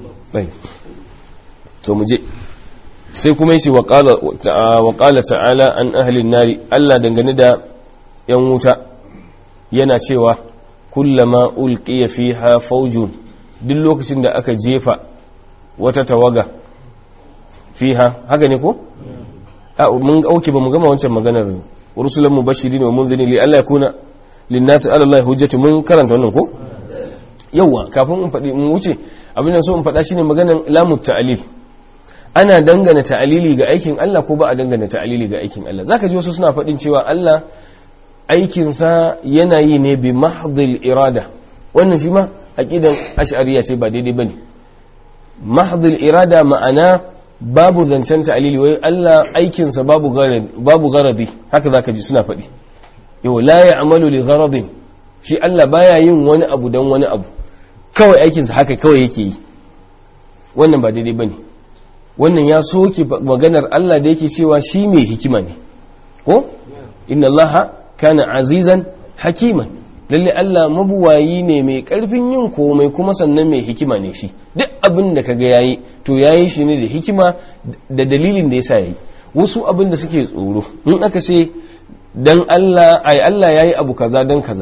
to mu je sai kuma yace wa qala ta'ala an ahli nari Allah dangane da yan wuta yana cewa kullama ulqiya fiha fawjun duk lokacin da aka jefa wata tawaga fiha haka ne ko mun auke ba mu gama wancan maganar rusulan mubashirin wa munzirin li Allah yakuna linnasi ala Allah hujjatu mun karanta wannan ko yawa kafin in faɗi in wuce abin da so in faɗa shine maganar lamut ta'lil ana dangana ta'alili ga aikin Allah ko ba a dangana ta'alili ga aikin Allah zaka ji wasu suna faɗin cewa Allah aikinsa yana yi ne bi mahdhil irada wannan shi ma aqidan ash'ariyya ce ba daidai bane mahdhil irada ma'ana babu zancen ta'alili wai Allah aikinsa babu garadi babu garadi haka zaka ji suna faɗi yau la ya'malu li gharadin shi Allah baya yin wani abu dan wani abu kawai aikinsa haka kawai yake yi wannan ba daidai bane wannan ya soke maganar Allah da yake cewa shi mai hikima ne ko inna Allah kana azizan hakiman lalle Allah mabuwayi ne mai karfin yin komai kuma sannan mai hikima ne shi duk abin da kaga yayi to yayi shi ne da hikima da dalilin da yasa yayi wasu abin da suke tsoro in aka ce dan Allah ai Allah yayi abu kaza dan kaza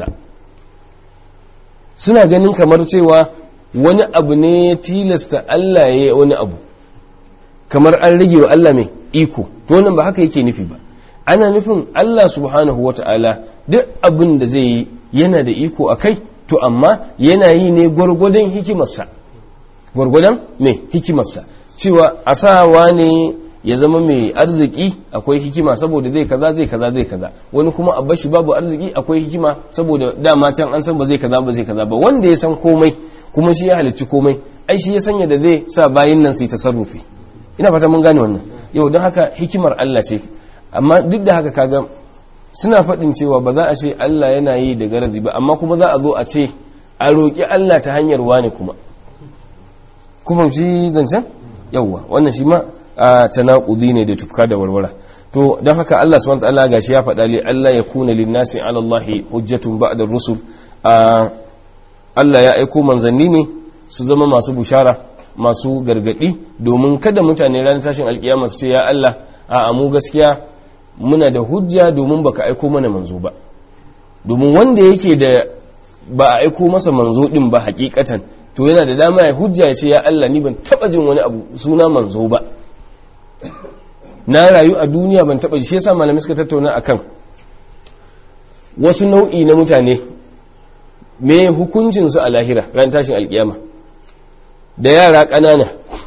suna ganin kamar cewa wani abu ne ya tilasta Allah yayi wani abu kamar an rage wa Allah mai iko to nan ba haka yake nufi ba ana nufin Allah subhanahu wata'ala duk abin da zai yi yana da iko a kai to amma yana yi ne gwargwadon hikimarsa gwargwadon mai hikimarsa cewa a sawa ne ya zama mai arziki akwai hikima saboda zai kaza zai kaza zai kaza wani kuma a bashi babu arziki akwai hikima saboda dama can an san ba zai kaza ba zai kaza ba wanda ya san komai kuma shi ya halicci komai ai shi ya sanya da zai sa bayin nan su yi tasarrufi ina fata mun gane wannan yau don haka hikimar Allah ce amma duk da haka kaga suna faɗin cewa ba za a ce Allah yana yi da garadi ba amma kuma za a zo a ce a roƙi Allah ta hanyar wani kuma kuma shi zancen yauwa wannan shi ma a tanakudi ne da tufka da warwara to don haka Allah subhanahu wa ta'ala gashi ya faɗa li Allah ya kuna lin nasi ala Allah hujjatun ba'da rusul Allah ya aiko manzanni ne su zama masu bushara masu gargadi domin kada mutane ranar tashin alkiyama su ce ya Allah a mu gaskiya muna da hujja domin baka aiko mana manzo ba domin wanda yake da ba a aiko masa manzo din ba hakikatan to yana da dama ya hujja ya ce ya Allah ni ban taba jin wani abu suna manzo ba na rayu a duniya ban taba shi yasa malamai suka tattauna akan wasu nau'i na mutane me hukuncin su a lahira ran tashin alkiyama da yara ƙanana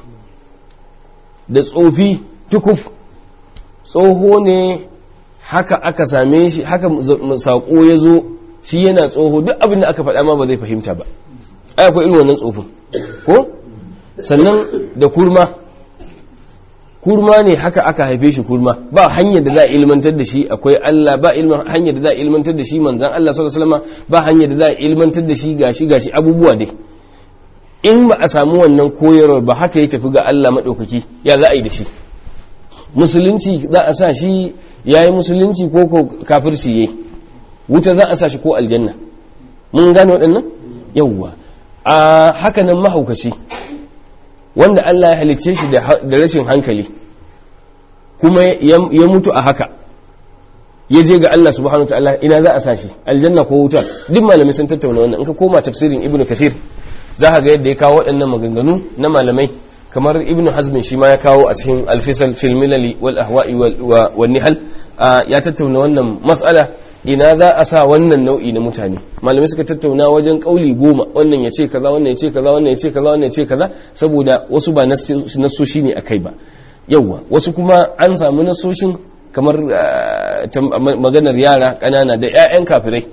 da tsofi tukuf tsoho ne haka aka same shi haka saƙo ya zo shi yana tsoho duk abin da aka faɗa ma ba zai fahimta ba ai akwai irin wannan tsofin ko sannan da kurma kurma ne haka aka haife shi kurma ba hanyar da za a ilmantar da shi akwai Allah ba hanyar da za a ilmantar da shi manzan Allah sallallahu alaihi wasallam ba hanyar da za a ilmantar da shi gashi gashi abubuwa dai in ba a samu wannan koyarwar ba haka ya tafi ga Allah maɗaukaki ya za a yi da shi musulunci za a sa shi ya yi musulunci ko ko kafirci ya wuta za a sa shi ko aljanna mun gane waɗannan yawwa a haka nan mahaukaci wanda Allah ya halicce shi da rashin hankali kuma ya mutu a haka ya je ga Allah subhanahu ta'ala ina za a sa shi aljanna ko wuta duk malamai sun tattauna wannan in ka koma tafsirin ibnu kasir za ka ga yadda ya kawo waɗannan maganganu na malamai kamar ibnu hazmin shi ma ya kawo a cikin alfisal fil milali wal ahwa'i wal nihal ya tattauna wannan mas'ala ina za a sa wannan nau'i na mutane malamai suka tattauna wajen kauli goma wannan ya ce kaza wannan ya ce kaza wannan ya ce kaza wannan ya ce kaza saboda wasu ba nasoshi ne akai ba yawwa wasu kuma an samu nasoshin kamar maganar yara ƙanana da 'ya'yan kafirai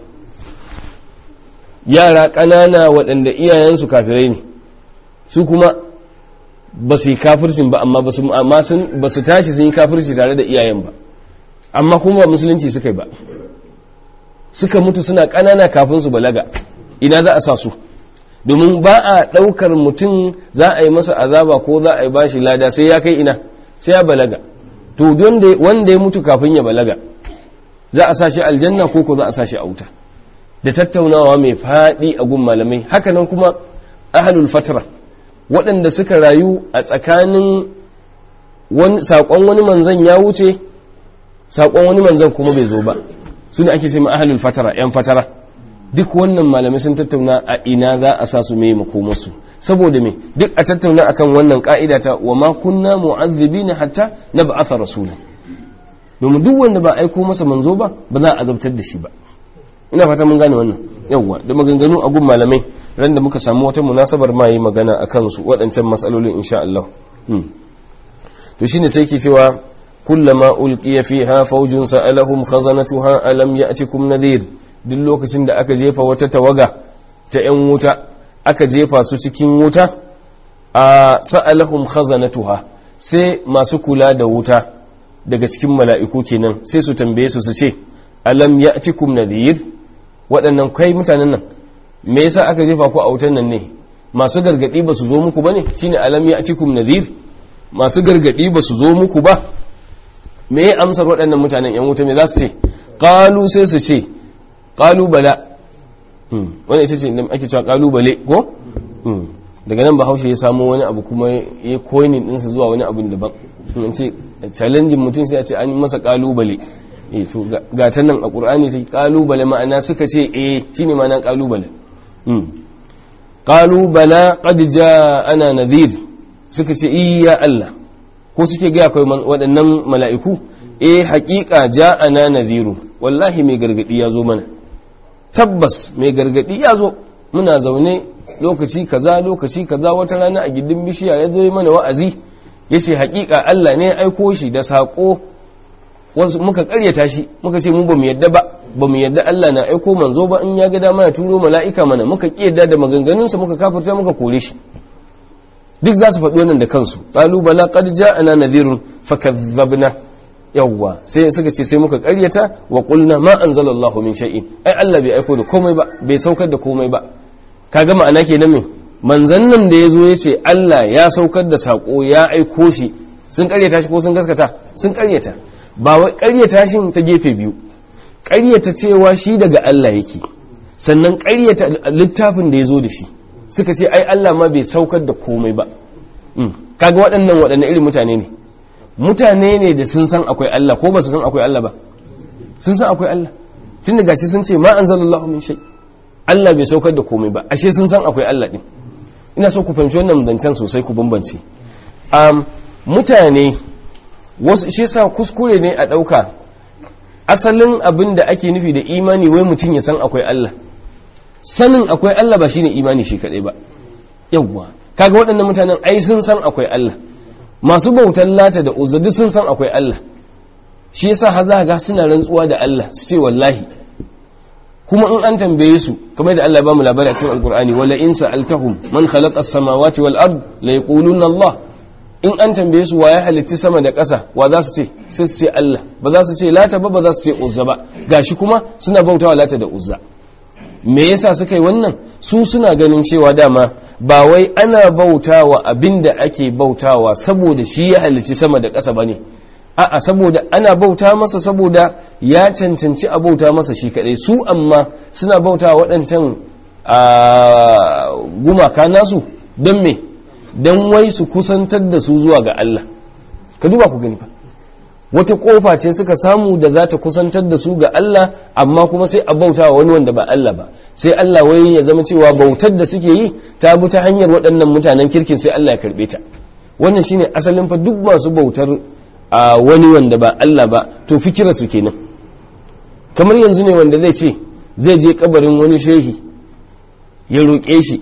yara ƙanana waɗanda iyayensu kafirai ne su kuma ba su yi kafircin ba amma ba su tashi sun yi kafirci tare da iyayen ba amma kuma ba musulunci suka yi ba suka mutu suna ƙanana kafin su balaga ina za a sa su domin ba a ɗaukar mutum za a yi masa azaba ko za a yi bashi lada sai ya kai ina sai ya balaga to wanda ya mutu kafin ya balaga za a sa shi aljanna ko ko za a sa shi a wuta da tattaunawa mai faɗi a gun malamai hakanan kuma ahalul fatra waɗanda suka rayu a tsakanin saƙon wani manzan ya wuce saƙon wani manzan kuma bai zo ba su ne ake ce ma ahalul fatara yan fatara duk wannan malamai sun tattauna a ina za a sa su mai makomarsu saboda me duk a tattauna akan wannan ka'ida ta wa ma kunna mu'azzibina hatta nab'atha rasula domin duk wanda ba aiko masa manzo ba ba za a azabtar da shi ba ina fata mun gane wannan yawwa da maganganu a gun malamai ran da muka samu wata munasabar ma yi magana akan su waɗancan matsalolin insha Allah to shine sai ke cewa kullama ulqiya fiha fawjun sa'alahum khazanatuha alam ya'tikum nadhir duk lokacin da aka jefa wata tawaga ta yan wuta aka jefa su cikin wuta a sa'alahum khazanatuha sai masu kula da wuta daga cikin mala'iku kenan sai su tambaye su su ce alam ya'tikum nadhir waɗannan kai mutanen nan me yasa aka jefa ku a wutan nan ne masu gargadi ba su zo muku bane shine alam ya'tikum nadhir masu gargadi ba su zo muku ba me ya amsar waɗannan mutanen yan wuta me za su ce qalu sai su ce qalu bala wani ita ce ake cewa kalubale ko daga nan bahaushe ya samu wani abu kuma ya koinin ɗinsa zuwa wani abu daban in ce challenging mutum sai a ce an masa kalubale eh to ga ta nan a qur'ani ta kalubale ma'ana suka ce eh shine ma'ana kalubale kalubala qad ana nadhir suka ce iya Allah ko suke ga akwai waɗannan mala'iku eh haƙiƙa ja'ana nadhiru wallahi mai gargadi ya zo mana tabbas mai gargadi ya zo muna zaune lokaci kaza lokaci kaza wata rana a gindin bishiya ya zo mana wa'azi ya ce haƙiƙa Allah ne ya aiko shi da saƙo wasu muka ƙaryata shi muka ce mu ba mu yadda ba ba mu yadda Allah na aiko manzo ba in ya ga dama ya turo mala'ika mana muka ƙi yadda da maganganunsa muka kafirta muka kore shi duk za su faɗi wannan da kansu qalu bala qad ja'ana nadhirun fakazzabna yawwa sai suka ce sai muka karyata wa qulna ma anzalallahu min shay'in ai Allah bai aiko da komai ba bai saukar da komai ba kaga ma'ana kenan me manzon nan da yazo yace Allah ya saukar da sako ya aiko shi sun karyata shi ko sun gaskata sun karyata ba wai karyata shi ta gefe biyu karyata cewa shi daga Allah yake sannan karyata littafin da yazo da shi suka ce ai Allah ma bai saukar da komai ba kaga waɗannan waɗannan irin mutane ne mutane ne da sun san akwai Allah ko ba su san akwai Allah ba sun san akwai Allah tun da gashi sun ce ma anzalallahu min shay Allah bai saukar da komai ba ashe sun san akwai Allah din ina so ku fahimci wannan zancen sosai ku bambance um, mutane wasu shi yasa kuskure ne a ɗauka asalin abin da ake nufi da imani wai mutum ya san akwai Allah sanin akwai Allah ba shine imani shi kadai ba yawwa kaga waɗannan mutanen ai sun san akwai Allah masu bautan lata da uzza duk sun san akwai Allah shi yasa har za ga suna rantsuwa da Allah su ce wallahi kuma in an tambaye su kamar da Allah ba mu labari a cikin alkur'ani wala in sa'altahum man khalaqa as-samawati wal ard la yaquluna Allah in an tambaye su wa ya halitti sama da ƙasa wa za su ce sai su ce Allah ba za su ce lata ba ba za su ce uzza ba gashi kuma suna bautawa lata da uzza me yasa suka yi wannan su suna ganin cewa dama ba wai ana bautawa abinda ake bautawa saboda shi ya halicci sama da ƙasa bane a'a saboda ana bauta masa saboda ya cancanci a bauta masa shi kadai su amma suna bauta waɗancan gumaka nasu don me don wai su kusantar da su zuwa ga Allah ka duba ku gani fa wata kofa ce suka samu da za ta kusantar da su ga Allah amma kuma sai a bauta wa wani wanda ba Allah ba sai Allah wai ya zama cewa bautar da suke yi ta bi ta hanyar waɗannan mutanen kirkin sai Allah ya karɓe ta wannan shine asalin fa duk masu bautar a wani wanda ba Allah ba to fikira su kenan kamar yanzu ne wanda zai ce zai je kabarin wani shehi ya roƙe shi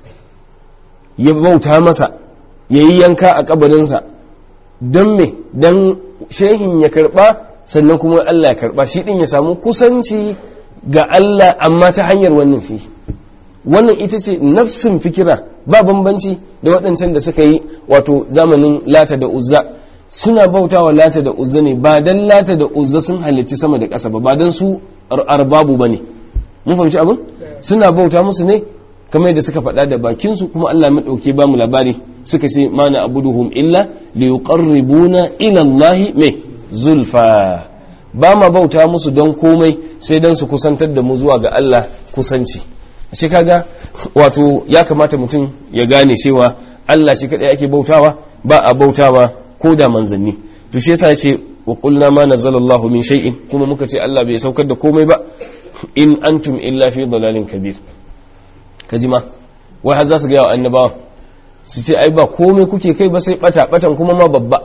ya bauta masa ya yi yanka a kabarinsa don me don shehin ya karɓa sannan kuma Allah ya karɓa shi ɗin ya samu kusanci ga Allah amma ta hanyar wannan shi wannan ita ce nafsin fikira ba bambanci da waɗancan da suka yi wato zamanin lata da uzza suna bautawa lata da uzza ne ba dan lata da uzza sun halicci sama da ƙasa ba ba dan su arbabu ba ne mun fahimci abin suna bauta musu ne kamar yadda suka faɗa da bakinsu kuma Allah mai ɗauke ba mu labari suka ce mana abuduhum illa li yuqarribuna ila Allah me zulfa ba ma bauta musu don komai sai dan su kusantar da mu zuwa ga Allah kusanci shi kaga wato ya kamata mutum ya gane cewa Allah shi kadai ake bautawa ba a bautawa ko da manzanni to shi yasa ce wa qulna ma nazzalallahu min shay'in kuma muka ce Allah bai saukar da komai ba in antum illa fi dalalin kabir kaji ma wai har za su ga wa annabawa su ce ai ba komai kuke kai ba sai bata batan kuma ma babba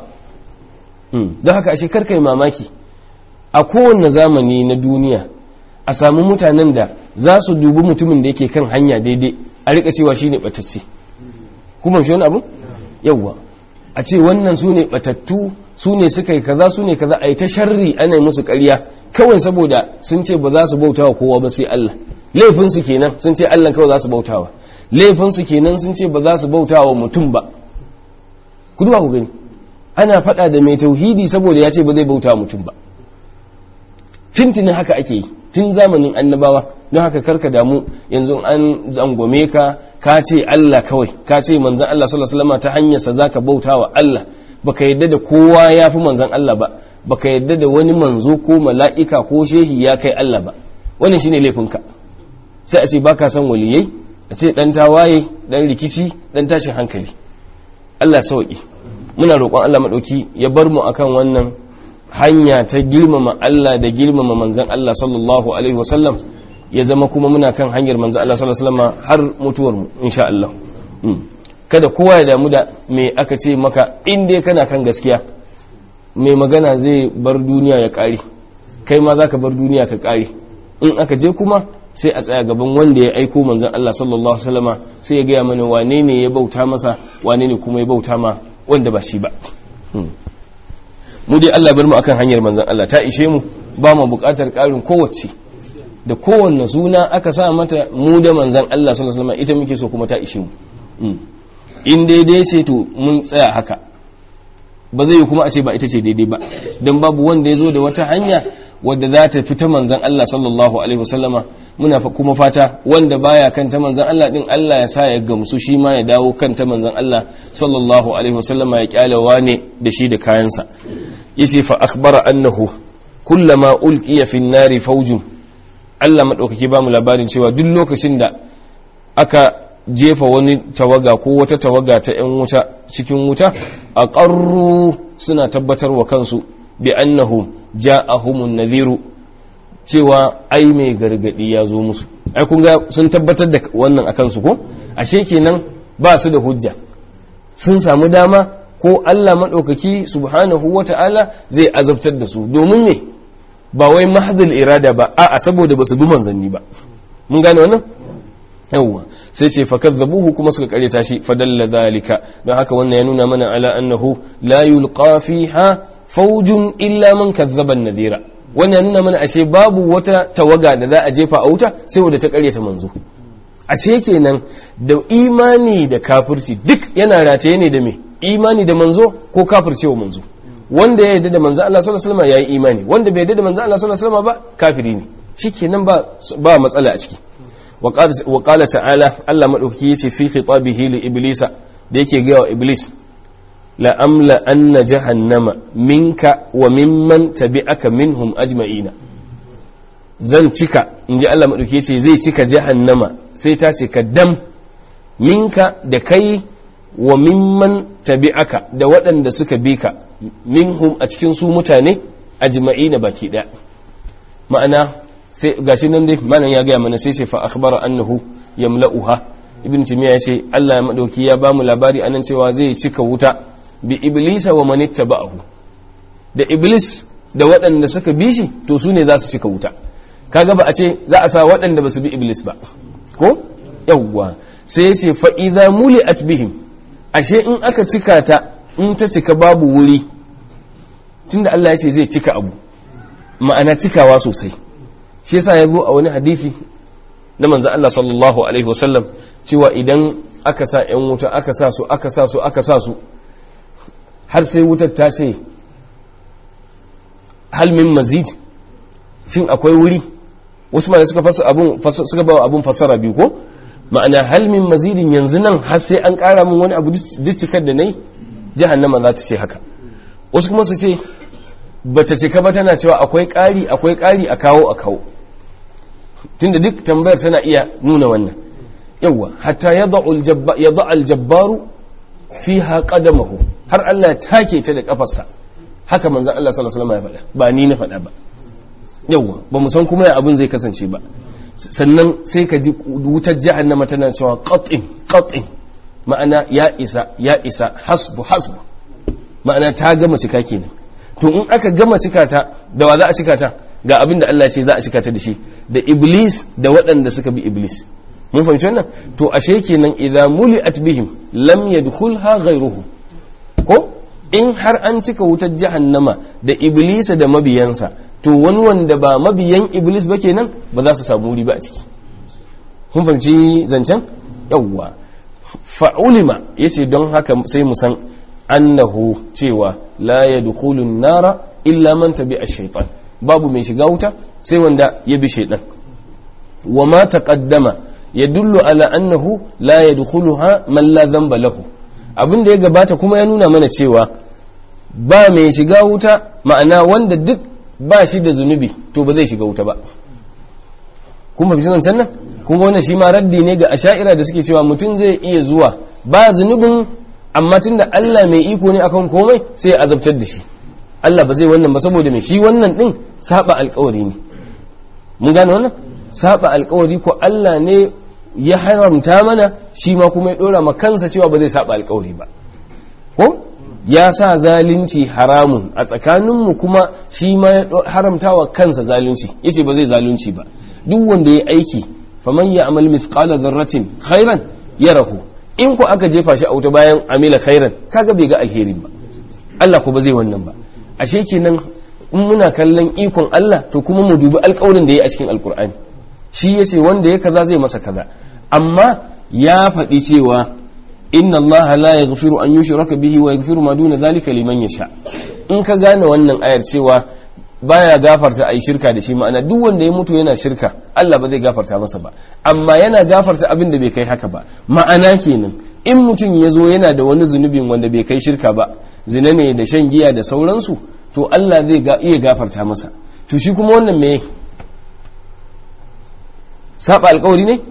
don haka ashe karkai mamaki a kowanne zamani na duniya a samu mutanen da za su dubi mutumin da yake kan hanya daidai a rika cewa shi ne batacce kuma shi wani abu yawwa a ce wannan su ne batattu su ne suka yi kaza su ne kaza a yi ta sharri ana yi musu karya kawai saboda sun ce ba za su bauta wa kowa ba sai Allah laifinsu kenan sun ce Allah kawai za su bautawa laifinsu kenan sun ce ba za su bauta wa mutum ba ku duba ku gani ana faɗa da mai tauhidi saboda ya ce ba zai bauta mutum ba tuntunin haka ake yi tun zamanin annabawa don haka karka damu yanzu an zangome ka ka ce Allah kawai ka ce manzan Allah sallallahu alaihi wasallam ta hanyarsa zaka bauta wa Allah baka yadda da kowa ya fi manzan Allah ba baka yadda da wani manzo ko mala'ika ko shehi ya kai Allah ba wannan shine laifinka sai a ce baka san waliyai a ce dan tawaye dan rikici dan tashin hankali Allah sauki muna roƙon Allah madauki ya bar mu akan wannan hanya ta girmama Allah da girmama manzan Allah sallallahu alaihi wasallam ya zama kuma muna kan hanyar manzan Allah sallallahu alaihi wasallam har mutuwar mu insha Allah kada kowa ya damu da me aka ce maka in dai kana kan gaskiya mai magana zai bar duniya ya kare kai ma zaka bar duniya ka kare in aka je kuma sai a tsaya gaban wanda ya aiko manzan Allah sallallahu alaihi wasallama sai ya gaya mana wane ne ya bauta masa wane ne kuma ya bauta ma wanda ba shi ba mu dai Allah bar mu akan hanyar manzan Allah ta ishe mu ba mu buƙatar ƙarin kowace da kowanne suna aka sa mata mu da manzan Allah sallallahu alaihi wasallam ita muke so kuma ta ishe mu in daidai sai to mun tsaya haka ba zai yi kuma a ce ba ita ce daidai ba don babu wanda ya zo da wata hanya wadda za ta fita manzan Allah sallallahu alaihi wasallama muna kuma fata wanda baya kan ta manzan Allah din Allah ya sa ya gamsu shi ma ya dawo kan ta manzan Allah sallallahu alaihi wasallama ya kyalawa ne da shi da kayansa yace fa akhbara annahu kullama ulqiya fi nari fawjun Allah madaukaki ba mu labarin cewa duk lokacin da aka jefa wani tawaga ko wata tawaga ta yan wuta cikin wuta a ƙarru suna tabbatar wa kansu bi annahum ja'ahumun nadhiru cewa ai mai gargadi ya zo musu ai kun ga sun tabbatar da wannan akan su ko ashe kenan ba su da hujja sun samu dama ko Allah maɗaukaki subhanahu wa ta'ala zai azabtar da su domin ne ba wai mahadul irada ba a'a saboda ba su bi manzanni ba mun gane wannan yawwa sai ce fa kazzabuhu kuma suka karyata shi fa dalla zalika don haka wannan ya nuna mana ala annahu la yulqa fiha fawjun illa man kazzaba an-nadhira wannan ya nuna mana ashe babu wata tawaga da za a jefa a wuta sai wanda ta karyata manzo ashe kenan da imani da kafirci duk yana rataye ne da me imani da manzo ko kafircewa manzo wanda ya yarda da manzo Allah sallallahu alaihi wasallam yayi imani wanda bai yarda da manzo Allah sallallahu alaihi wasallam ba kafiri ne shikenan ba ba matsala a ciki wa qala ta'ala Allah madaukaki yace fi khitabihi li iblisa da yake ga wa iblis la'amla anna jahannama minka wa mimman tabi'aka minhum ajma'ina zan cika in ji Allah maɗauki ce zai cika jahannama sai ta ce ka dam minka da kai wa mimman tabi'aka da waɗanda suka bi ka minhum a cikin su mutane ajma'ina baki ɗaya ma'ana sai gashi nan dai malam ya gaya mana sai ce fa akhbara annahu yamla'uha ibn timiya ya ce Allah madauki ya bamu labari anan cewa zai cika wuta bi iblisa wa man ittaba'ahu da iblis da waɗanda suka bi shi to su ne za su cika wuta kaga ba a ce za a sa waɗanda ba su bi iblis ba ko yawwa sai ya ce fa idza muli'at bihim ashe in aka cika ta in ta cika babu wuri tunda Allah ya ce zai cika abu ma'ana cikawa sosai shi yasa ya zo a wani hadisi na manzan Allah sallallahu alaihi wasallam cewa idan aka sa ‘yan wuta aka sa su aka sa su aka sa su har sai wutar ta ce halmin mazid shin akwai wuri wasu ma suka fasa abun suka ba abun fasara biyu ko ma'ana halmin mazidin yanzu nan har sai an kara min wani abu duk cikar da nayi jahannama za ta ce haka wasu kuma su ce bata cika ba tana cewa akwai ƙari akwai ƙari a kawo a kawo tunda duk tambayar tana iya nuna wannan yawwa hatta yadda aljabbaru fiha qadamahu har Allah ya take ta da kafarsa haka manzon Allah sallallahu alaihi wasallam ya faɗa ba ni na faɗa ba yawwa ba mu san kuma ya abin zai kasance ba sannan sai ka ji wutar jahannama tana cewa qat'in qat'in ma'ana ya isa ya isa hasbu hasbu ma'ana ta gama cika kenan to in aka gama cika ta da wa za a cika ta ga abin da Allah ce za a cika ta da shi da iblis da waɗanda suka bi iblis mun fahimci wannan to ashe kenan idza muli'at bihim lam yadkhulha ghayruhu ko in har an cika wutar jahannama da iblisa da mabiyansa to wani wanda ba mabiyan iblis ba kenan ba za su samu wuri ba a ciki kun fahimci zancen yawwa fa'ulima yace don haka sai mu san annahu cewa la yadkhulun nara illa man tabi'a shaytan babu mai shiga wuta sai wanda ya bi shaytan wa ma taqaddama yadullu ala annahu la yadkhuluha man la dhanba lahu abin da ya gabata kuma ya nuna mana cewa ba mai shiga wuta ma'ana wanda duk ba shi da zunubi to ba zai shiga wuta ba kun fahimci zancen nan kuma wannan shi ma raddi ne ga asha'ira da suke cewa mutum zai iya zuwa ba zunubin amma tunda Allah mai iko ne akan komai sai ya azabtar da shi Allah ba zai wannan ba saboda mai shi wannan din saba alkawari ne mun gane wannan saba alkawari ko Allah ne ya haramta mana shi ma kuma ya dora ma kansa cewa ba zai saba alkawari ba ko ya sa zalunci haramun a tsakaninmu kuma shi ma ya haramta wa kansa zalunci yace ba zai zalunci ba duk wanda ya aiki faman ya amal mithqala dharratin khairan yarahu in ku aka jefa shi a wuta bayan amila khairan kaga bai ga alherin ba Allah ko ba zai wannan ba ashe kenan in muna kallon ikon Allah to kuma mu dubi alƙawarin da ya a cikin alkur'ani shi yace wanda ya kaza zai masa kaza amma ya faɗi cewa inna Allah la yaghfiru an yushraka bihi wa yaghfiru ma duna dhalika liman yasha in ka gane wannan ayar cewa baya gafarta ayi shirka da shi ma'ana duk wanda ya mutu yana shirka Allah ba zai gafarta masa ba amma yana gafarta abin da bai kai haka ba ma'ana kenan in mutum ya zo yana da wani zunubin wanda bai kai shirka ba zina ne da shan giya da sauransu to Allah zai iya gafarta masa to shi kuma wannan me saba alkawari ne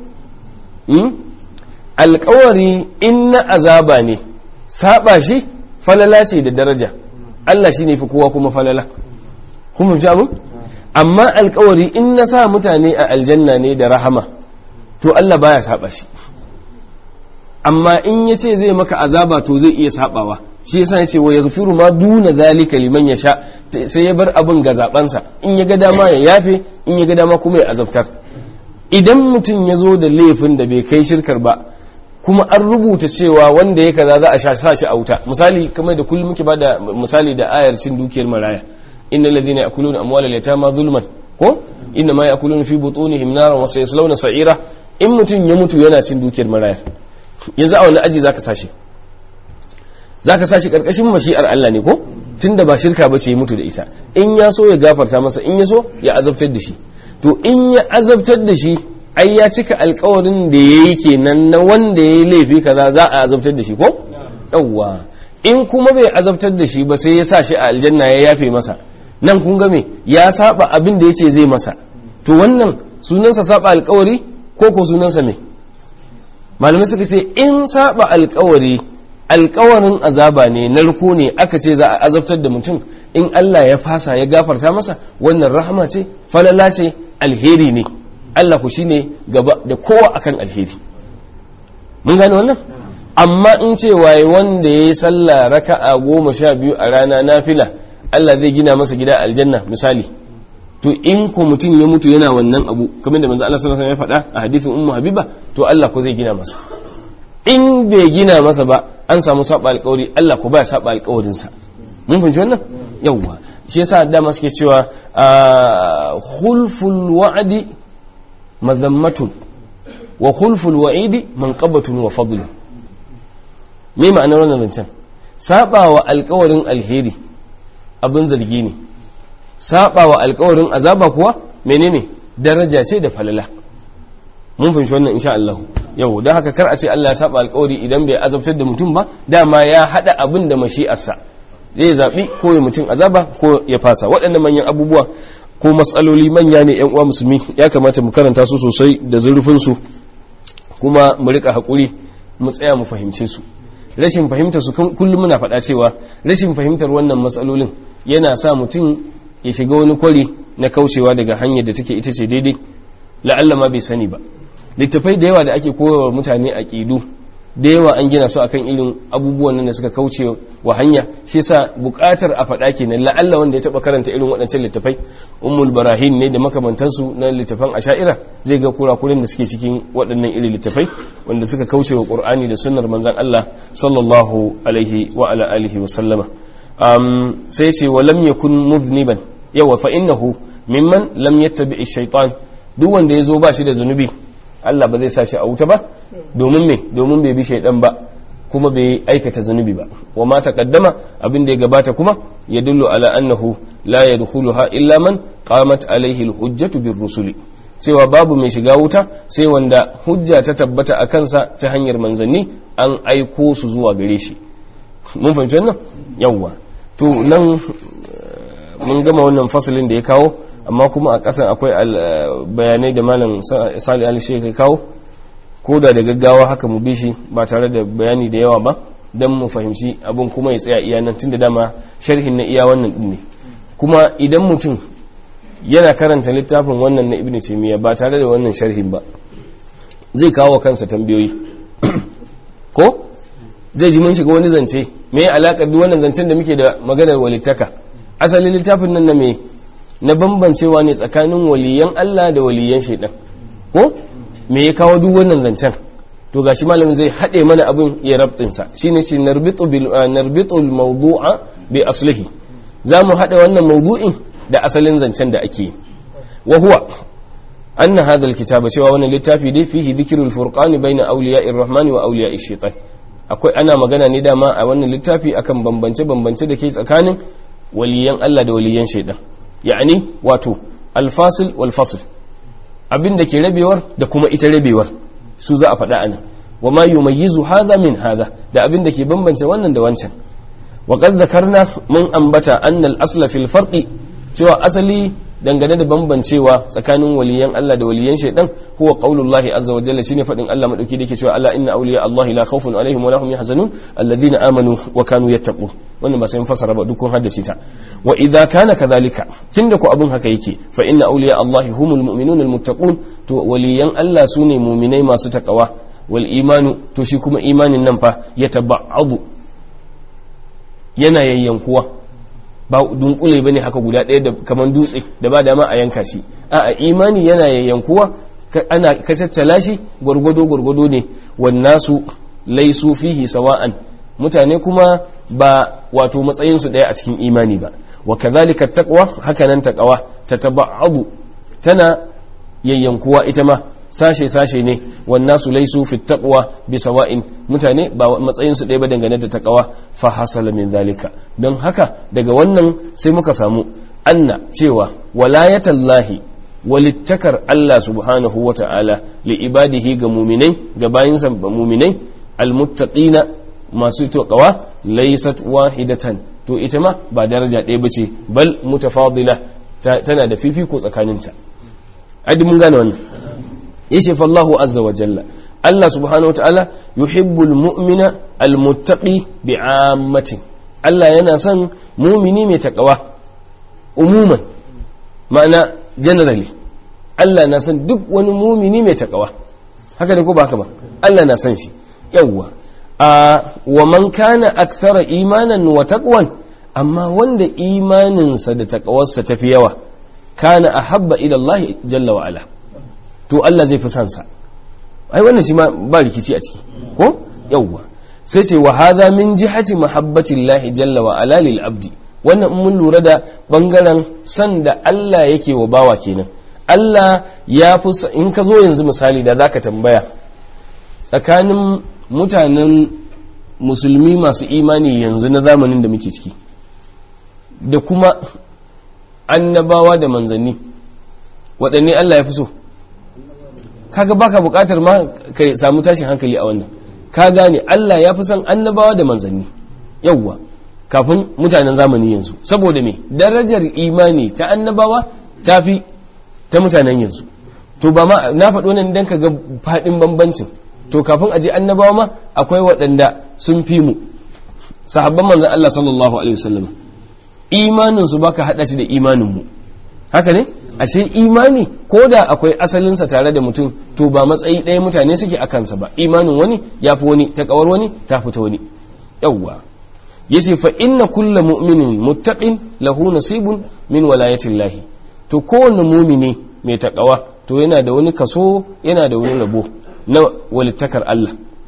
alkawari in na azaba ne saba shi falala ce da daraja Allah shi ne fi kowa kuma falala kuma fi abin amma alkawari in na sa mutane a aljanna ne da rahama to Allah baya saba shi amma in ya ce zai maka azaba to zai iya sabawa shi yasa ya ce wa yaghfiru ma duna zalika liman yasha sai ya bar abin ga zabansa in ya ga dama ya yafe in ya ga dama kuma ya azabtar idan mutum ya zo da laifin da bai kai shirkar ba kuma an rubuta cewa wanda ya kaza za a sa shi a wuta misali kamar da kullum muke bada misali da ayar cin dukiyar maraya innal ladhina yakuluna amwalal yatama zulman ko inna ma yakuluna fi butunihim naran wa sayaslawna sa'ira in mutum ya mutu yana cin dukiyar maraya yanzu a wani aji zaka sashi zaka sashi karkashin mashi'ar Allah ne ko tunda ba shirka bace ya mutu da ita in ya so ya gafarta masa in ya so ya azabtar da shi to in ya azabtar da shi ai ya cika alkawarin da ya yi kenan na wanda ya yi laifi kaza za a azabtar da shi ko yawwa in kuma bai azabtar da shi ba sai ya sa shi a aljanna ya yafe masa nan kun ga me ya saba abin da yace zai masa to wannan sunansa saba alkawari ko ko sunansa me malamai suka ce in saba alkawari alkawarin azaba ne narko ne aka ce za a azabtar da mutum in Allah ya fasa ya gafarta masa wannan rahama ce falala ce alheri ne Allah ku shine gaba da kowa akan alheri mun gane wannan amma in ce waye wanda ya yi sallah raka'a goma sha biyu a rana nafila Allah zai gina masa gida aljanna misali to in ko mutum ya mutu yana wannan abu kamar da manzo Allah sallallahu alaihi wasallam ya faɗa a hadisin ummu habiba to Allah ko zai gina masa in bai gina masa ba an samu saba alƙawari Allah ko baya saba alƙawarin sa mun fahimci wannan yawwa shi yasa dama suke cewa khulful wa'di madhammatun wa khulful wa'idi manqabatun wa fadlun me ma'anar wannan zancen saba wa alƙawarin alheri abin zargi ne saba wa alkawarin azaba kuwa menene daraja ce da falala mun fahimci wannan insha Allah yau don haka kar a ce Allah ya saba alkawari idan bai azabtar da mutum ba dama ya hada abin da mashi'arsa zai zabi ko ya mutum azaba ko ya fasa waɗannan manyan abubuwa ko matsaloli manya ne yan uwa musulmi ya kamata mu karanta su sosai da zurfin su kuma mu rika hakuri mu tsaya mu fahimce su rashin fahimtar su kullum muna faɗa cewa rashin fahimtar wannan matsalolin yana sa mutum ya shiga wani kwari na kaucewa daga hanyar da take ita ce daidai la'alla ma bai sani ba littafai da yawa da ake koyarwa mutane a ƙidu da yawa an gina su akan irin abubuwan nan da suka kauce wa hanya shi yasa buƙatar a faɗa kenan la'alla wanda ya taɓa karanta irin waɗancan littafai ummul barahin ne da makamantansu na littafan asha'ira zai ga kurakuren da suke cikin waɗannan irin littafai wanda suka kauce wa qur'ani da sunnar manzon Allah sallallahu alaihi wa ala alihi wa sallama sai ce wa lam yakun muzniban yawa fa innahu mimman lam yattabi shaytan duk wanda yazo ba shi da zunubi Allah ba zai sa shi a wuta ba domin me domin bai bi shaydan ba kuma bai aikata zunubi ba wa ma taqaddama abin da ya gabata kuma yadullu ala annahu la yadkhuluha illa man qamat alaihi alhujjatu birrusuli cewa babu mai shiga wuta sai wanda hujja ta tabbata a kansa ta hanyar manzanni an aiko su zuwa gare shi mun fahimci wannan yawwa to nan mun gama wannan fasalin da ya kawo amma kuma a ƙasan akwai bayanai da malam sali ali shi kawo ko da da gaggawa haka mu bi shi ba tare da bayani da yawa ba don mu fahimci abin kuma ya tsaya iya nan tunda dama sharhin na iya wannan din ne kuma idan mutum yana karanta littafin wannan na ibnu taymiya ba tare da wannan sharhin ba zai kawo kansa tambayoyi ko zai ji mun shiga wani zance me alaƙar duk wannan zancen da muke da maganar walittaka asalin littafin nan na me na bambancewa ne tsakanin waliyan Allah da waliyan shaidan ko me ya kawo duk wannan zancen to gashi malamin zai haɗe mana abin ya rabtinsa shine shi narbitu bil narbitu al mawdu'a bi aslihi zamu haɗa wannan mawdu'in da asalin zancen da ake wa huwa anna hadha al kitaba cewa wannan littafi dai fihi dhikrul furqan bayna awliya'ir rahmani wa awliya'ish shaitan akwai ana magana ne dama a wannan littafi akan bambance-bambance da ke tsakanin waliyan Allah da waliyan shaidan ya'ani wato alfasil wal fasl abin da ke rabewar da kuma ita rabewar su za a faɗa anan wa ma yumayyizu hadha min hadha da abin da ke bambance wannan da wancan wa qad zakarna mun ambata anna al asla fil farqi cewa asali dangane da bambancewa tsakanin waliyan Allah da waliyan shaidan huwa qaulullahi azza wa jalla shine fadin Allah madauki dake cewa ala inna awliya Allah la khawfun alaihim wa lahum yahzanun alladhina amanu wa kanu yattaqun wannan ba sai mun fasara ba dukkan haddace ta wa idza kana kadhalika tunda ko abun haka yake fa inna awliya Allah humul mu'minun almuttaqun to waliyan Allah sune mu'minai masu takawa wal imanu to shi kuma imanin nan fa yataba'adu yana yayyankuwa ba dunkule bane haka guda ɗaya da kaman dutse da ba dama a yanka shi a imani yana yayyankuwa ana kacaccala shi gwargwado gwargwado ne wannasu laisu fihi sawa'an mutane kuma ba wato matsayin su ɗaya a cikin imani ba wa kadhalika taqwa haka nan taqwa tataba'adu tana yayyankuwa ita ma sashe sashe ne wannasu laisu fi taqwa bi sawa'in mutane ba matsayin su ɗaya ba dangane da taqwa fa hasala min zalika don haka daga wannan sai muka samu anna cewa walayatallahi walittakar Allah subhanahu wa ta'ala li ibadihi ga muminai ga bayinsa muminai almuttaqina masu taqwa laysat wahidatan to ita ma ba daraja ɗaya bace bal mutafadila tana da fifiko tsakaninta adi mun gane wannan yace fallahu azza wa jalla Allah subhanahu wa ta'ala yuhibbul mu'mina almuttaqi bi'ammatin Allah yana son mumini mai takawa umuman ma'ana generally Allah na son duk wani mumini mai takawa haka ne ko ba haka ba Allah na son shi yawwa a wa man kana akthara imanan wa taqwan amma wanda imaninsa da takawarsa tafi yawa kana ahabba ila Allah jalla wa ala to Allah zai fi son sa ai wannan shi ma ba rikici a ciki ko yawwa sai ce wa hadha min jihati mahabbati Allah jalla wa ala lil abdi wannan in mun lura da bangaren san da Allah yake wa bawa kenan Allah ya fi in ka zo yanzu misali da zaka tambaya tsakanin mutanen musulmi masu imani yanzu na zamanin da muke ciki da kuma annabawa da manzanni waɗanne Allah ya fi so kaga baka buƙatar ma ka samu tashin hankali a wannan ka gane Allah ya fi son annabawa da manzanni yawwa kafin mutanen zamani yanzu saboda me darajar imani ta annabawa ta fi ta mutanen yanzu to ba ma na faɗo nan dan ka ga faɗin bambancin to kafin aje annabawa ma akwai waɗanda sun fi mu sahabban manzan Allah sallallahu alaihi wasallam imanin su baka hada shi da imanin mu haka ne ashe imani ko da akwai asalinsa tare da mutum to ba matsayi ɗaya mutane suke a kansa ba imanin wani ya fi wani ta kawar wani ta fita wani yawwa yace fa inna kulla mu'minin muttaqin lahu nasibun min walayatillahi to kowanne mumini mai takawa to yana da wani kaso yana da wani rabo na walittakar Allah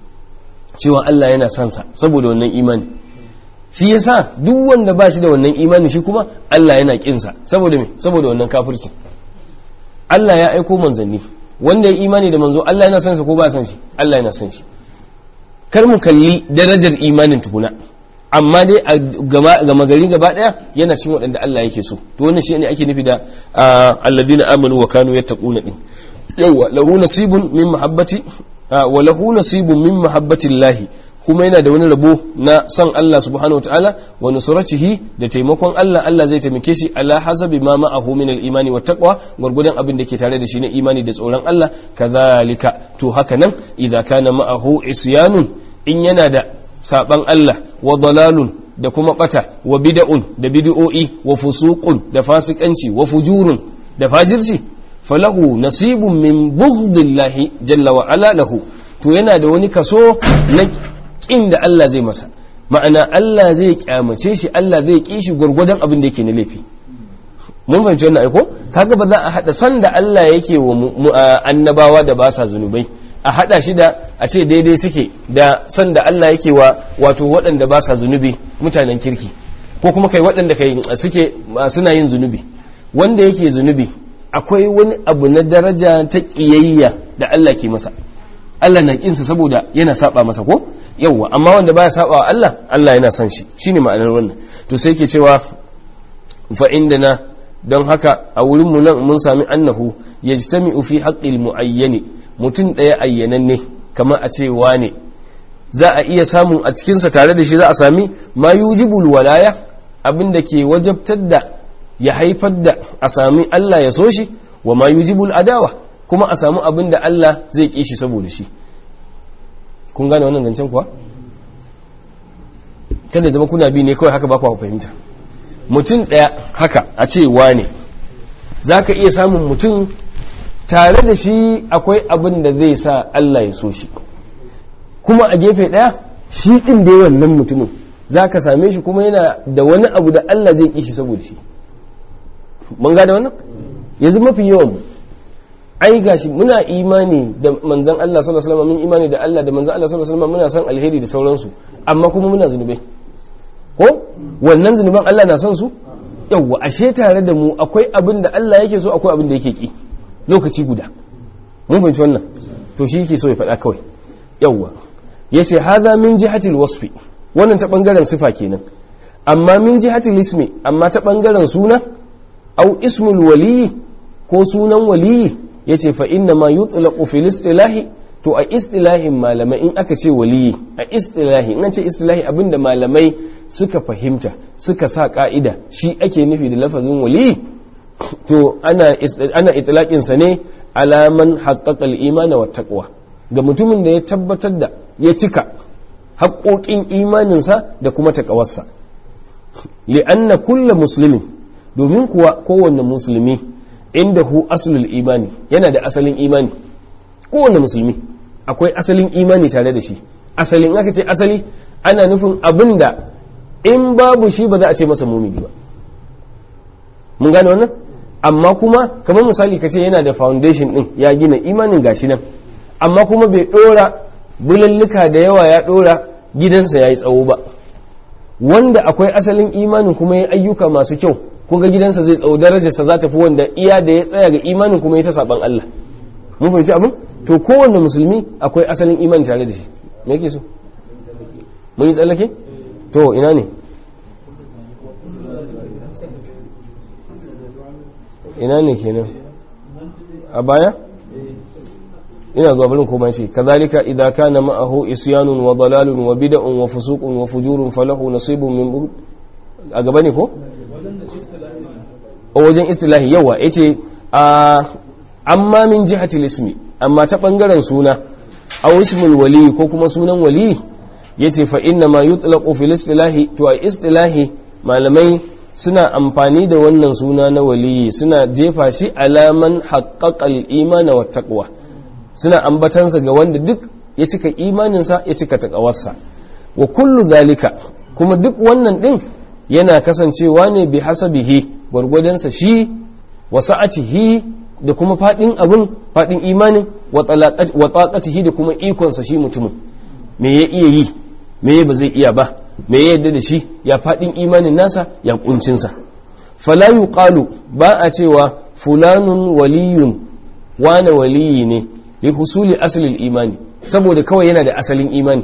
cewa Allah yana son sa saboda wannan imani shi yasa duk wanda ba shi da wannan imani shi kuma Allah yana kinsa saboda me saboda wannan kafirci Allah ya aiko manzanni wanda ya imani da manzo Allah yana son sa ko ba son shi Allah yana son shi kar mu kalli darajar imanin tukuna amma dai a gama gari gaba daya yana cikin waɗanda Allah yake so to wannan shi ne ake nufi da alladhina amanu wa kanu yattaquna din yawa lahu nasibun min mahabbati wa lahu nasibun min mahabbati Allah kuma yana da wani rabo na san Allah subhanahu wataala wa nusratihi da taimakon Allah Allah zai taimake shi ala hasabi ma ma'ahu min al-imani wa taqwa gurgudan abin da ke tare da shi na imani da tsoron Allah kadhalika to haka nan idza kana ma'ahu isyanun in yana da saban Allah wa dalalun da kuma bata wa bid'un da bid'o'i wa fusuqun da fasikanci wa fujurun da fajirci falahu nasibun min bughdillahi jalla wa ala lahu to yana da wani kaso na kin da Allah zai masa ma'ana Allah zai kyamace shi Allah zai ki shi gurgurdan abin da yake na laifi mun fahimci wannan aiko kaga ba za a hada san da Allah yake wa annabawa da ba sa zunubai a hada shi da a ce daidai suke da san da Allah yake wa wato waɗanda ba sa zunubi mutanen kirki ko kuma kai waɗanda kai suke suna yin zunubi wanda yake zunubi akwai wani abu na daraja ta ƙiyayya da Allah ke masa Allah na kinsa saboda yana saba masa ko yawwa amma wanda baya saba wa Allah Allah yana son shi shine ma'anar wannan to sai ke cewa fa indana don haka a wurin mu nan mun sami annahu yajtami'u fi haqqil muayyani mutum ɗaya ayyananne kamar a ce wane za a iya samun a cikinsa tare da shi za a sami ma yujibul walaya abin da ke wajabtar da ya haifar da a sami Allah ya so shi wa ma yujibul adawa kuma a samu abin da Allah zai ƙi shi saboda shi kun gane wannan zancen kuwa kada zama kuna bi ne kawai haka ba ku fahimta mutum ɗaya haka a ce wane za ka iya samun mutum tare da shi akwai abin da zai sa Allah ya so shi kuma a gefe ɗaya shi ɗin da wannan mutumin za ka same shi kuma yana da wani abu da Allah zai ƙi shi saboda shi mun gada wannan yanzu mafi yawan mu ai gashi muna imani da manzan Allah sallallahu alaihi wasallam mun imani da Allah da manzan Allah sallallahu alaihi wasallam muna san alheri da sauransu amma kuma muna zunubai ko wannan zunuban Allah na son su yawwa ashe tare da mu akwai abin da Allah yake so akwai abin da yake ki lokaci guda mun fahimci wannan to shi yake so ya faɗa kawai yawwa yace hadha min jihatil wasfi wannan ta bangaren sifa kenan amma min jihatil ismi amma ta bangaren suna au ismul waliyi ko sunan waliyi yace fa inna ma yutlaqu fil istilahi to a istilahin malamai in aka ce waliyi a istilahi in an ce istilahi abinda malamai suka fahimta suka sa ka'ida shi ake nufi da lafazin waliyi to ana ana itlaqin sa ne alaman haqqaqal iman wa taqwa ga mutumin da ya tabbatar da ya cika haƙoƙin imaninsa da kuma taƙawarsa li'anna kulla muslimin domin kuwa kowanne musulmi inda hu aslul imani yana da asalin imani kowanne musulmi akwai asalin imani tare da shi asalin aka ce asali ana nufin abin da in babu shi ba za a ce masa mumini ba mun gane wannan amma kuma kamar misali ka ce yana da foundation din ya gina imanin gashi nan amma kuma bai dora bulalluka da yawa ya dora gidansa ya yi tsawo ba wanda akwai asalin imanin kuma ya ayyuka masu kyau kun ga gidansa zai tsawo darajarsa za ta fi wanda iya da ya tsaya ga imanin kuma ya ta saban Allah mun fahimci abin to kowanne musulmi akwai asalin imani tare da shi me yake so mun yi tsallake to ina ne ina ne kenan a baya ina zuwa barin koma ce kazalika idza kana ma'ahu isyanun wa dalalun wa bid'un wa fusuqun wa fujurun falahu nasibun min a gaba ne ko a wajen istilahi yawa yace a amma min jihatil ismi amma ta bangaren suna aw ismul wali ko kuma sunan wali yace fa inna ma yutlaqu fil istilahi to a istilahi malamai suna amfani da wannan suna na waliyi suna jefa shi alaman haqqaqal imana wa taqwa suna ambatansa ga wanda duk ya cika imaninsa ya cika taqawarsa wa kullu zalika kuma duk wannan din yana kasancewa ne bi hasabihi gwargwadonsa shi wa sa'atihi da kuma fadin abun fadin imanin wa taqatihi da kuma ikonsa shi mutumin me ya iya yi me ba zai iya ba me ya yadda da shi ya fadin imanin nasa ya kuncinsa fala yuqalu ba a cewa fulanun waliyun wane waliyi ne li husuli asalin imani saboda kawai yana da asalin imani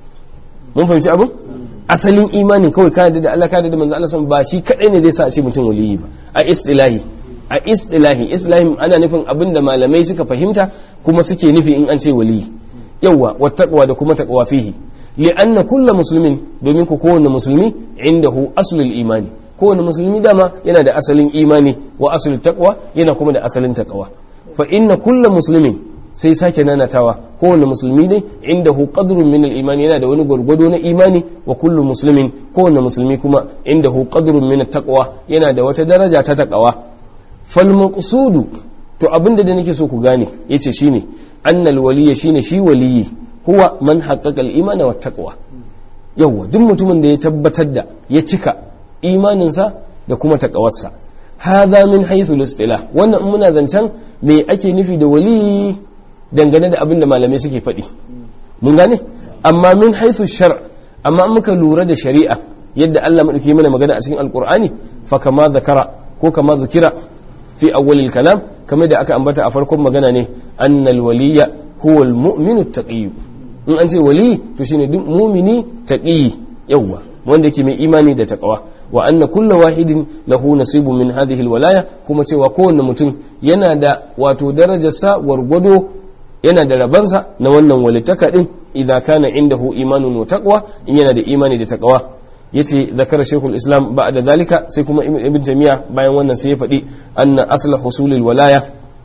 mun fahimci abin asalin imani kawai ka da Allah ka da manzo Allah san ba shi kadai ne zai sa a ce mutum waliyi ba a istilahi a istilahi istilahi ana nufin abin da malamai suka fahimta kuma suke nufi in an ce waliyi yawa wattaqwa da kuma taqwa fihi li'anna kullu muslimin domin ku kowanne musulmi indahu aslul imani kowanne musulmi dama yana da asalin imani wa aslul taqwa yana kuma da asalin taqwa fa inna kullu muslimin sai sake nanatawa kowane musulmi ne inda hu qadrun min al-iman yana da wani gwargwado na imani wa kullu muslimin kowane musulmi kuma inda hu qadrun min taqwa yana da wata daraja ta taqwa fal maqsudu to abinda da nake so ku gane yace shine annal waliya shine shi waliyi huwa man haqqaqa al-iman wa taqwa yawa duk mutumin da ya tabbatar da ya cika imaninsa da kuma taqawarsa hadha min haythu al-istilah wannan muna zancen me ake nufi da waliyi dangane da abin da malamai suke faɗi mun gane amma min haithu shar amma muka lura da shari'a yadda Allah madauki mana magana a cikin alqur'ani fa kama zakara ko kama zikira fi awwalil kalam kamar da aka ambata a farkon magana ne annal waliyya huwa almu'minu taqi in an ce wali to shine duk mu'mini taqi yawa wanda yake mai imani da taqwa wa anna kullu wahidin lahu nasibun min hadhihi alwalaya kuma cewa kowanne mutum yana da wato darajarsa gwargwado yana da rabansa na wannan walittaka din idan kana indahu imanun wa taqwa in yana da imani da taqwa yace zakara shaykhul islam ba'da zalika sai kuma ibn jami'a bayan wannan sai ya faɗi anna asla husulil walaya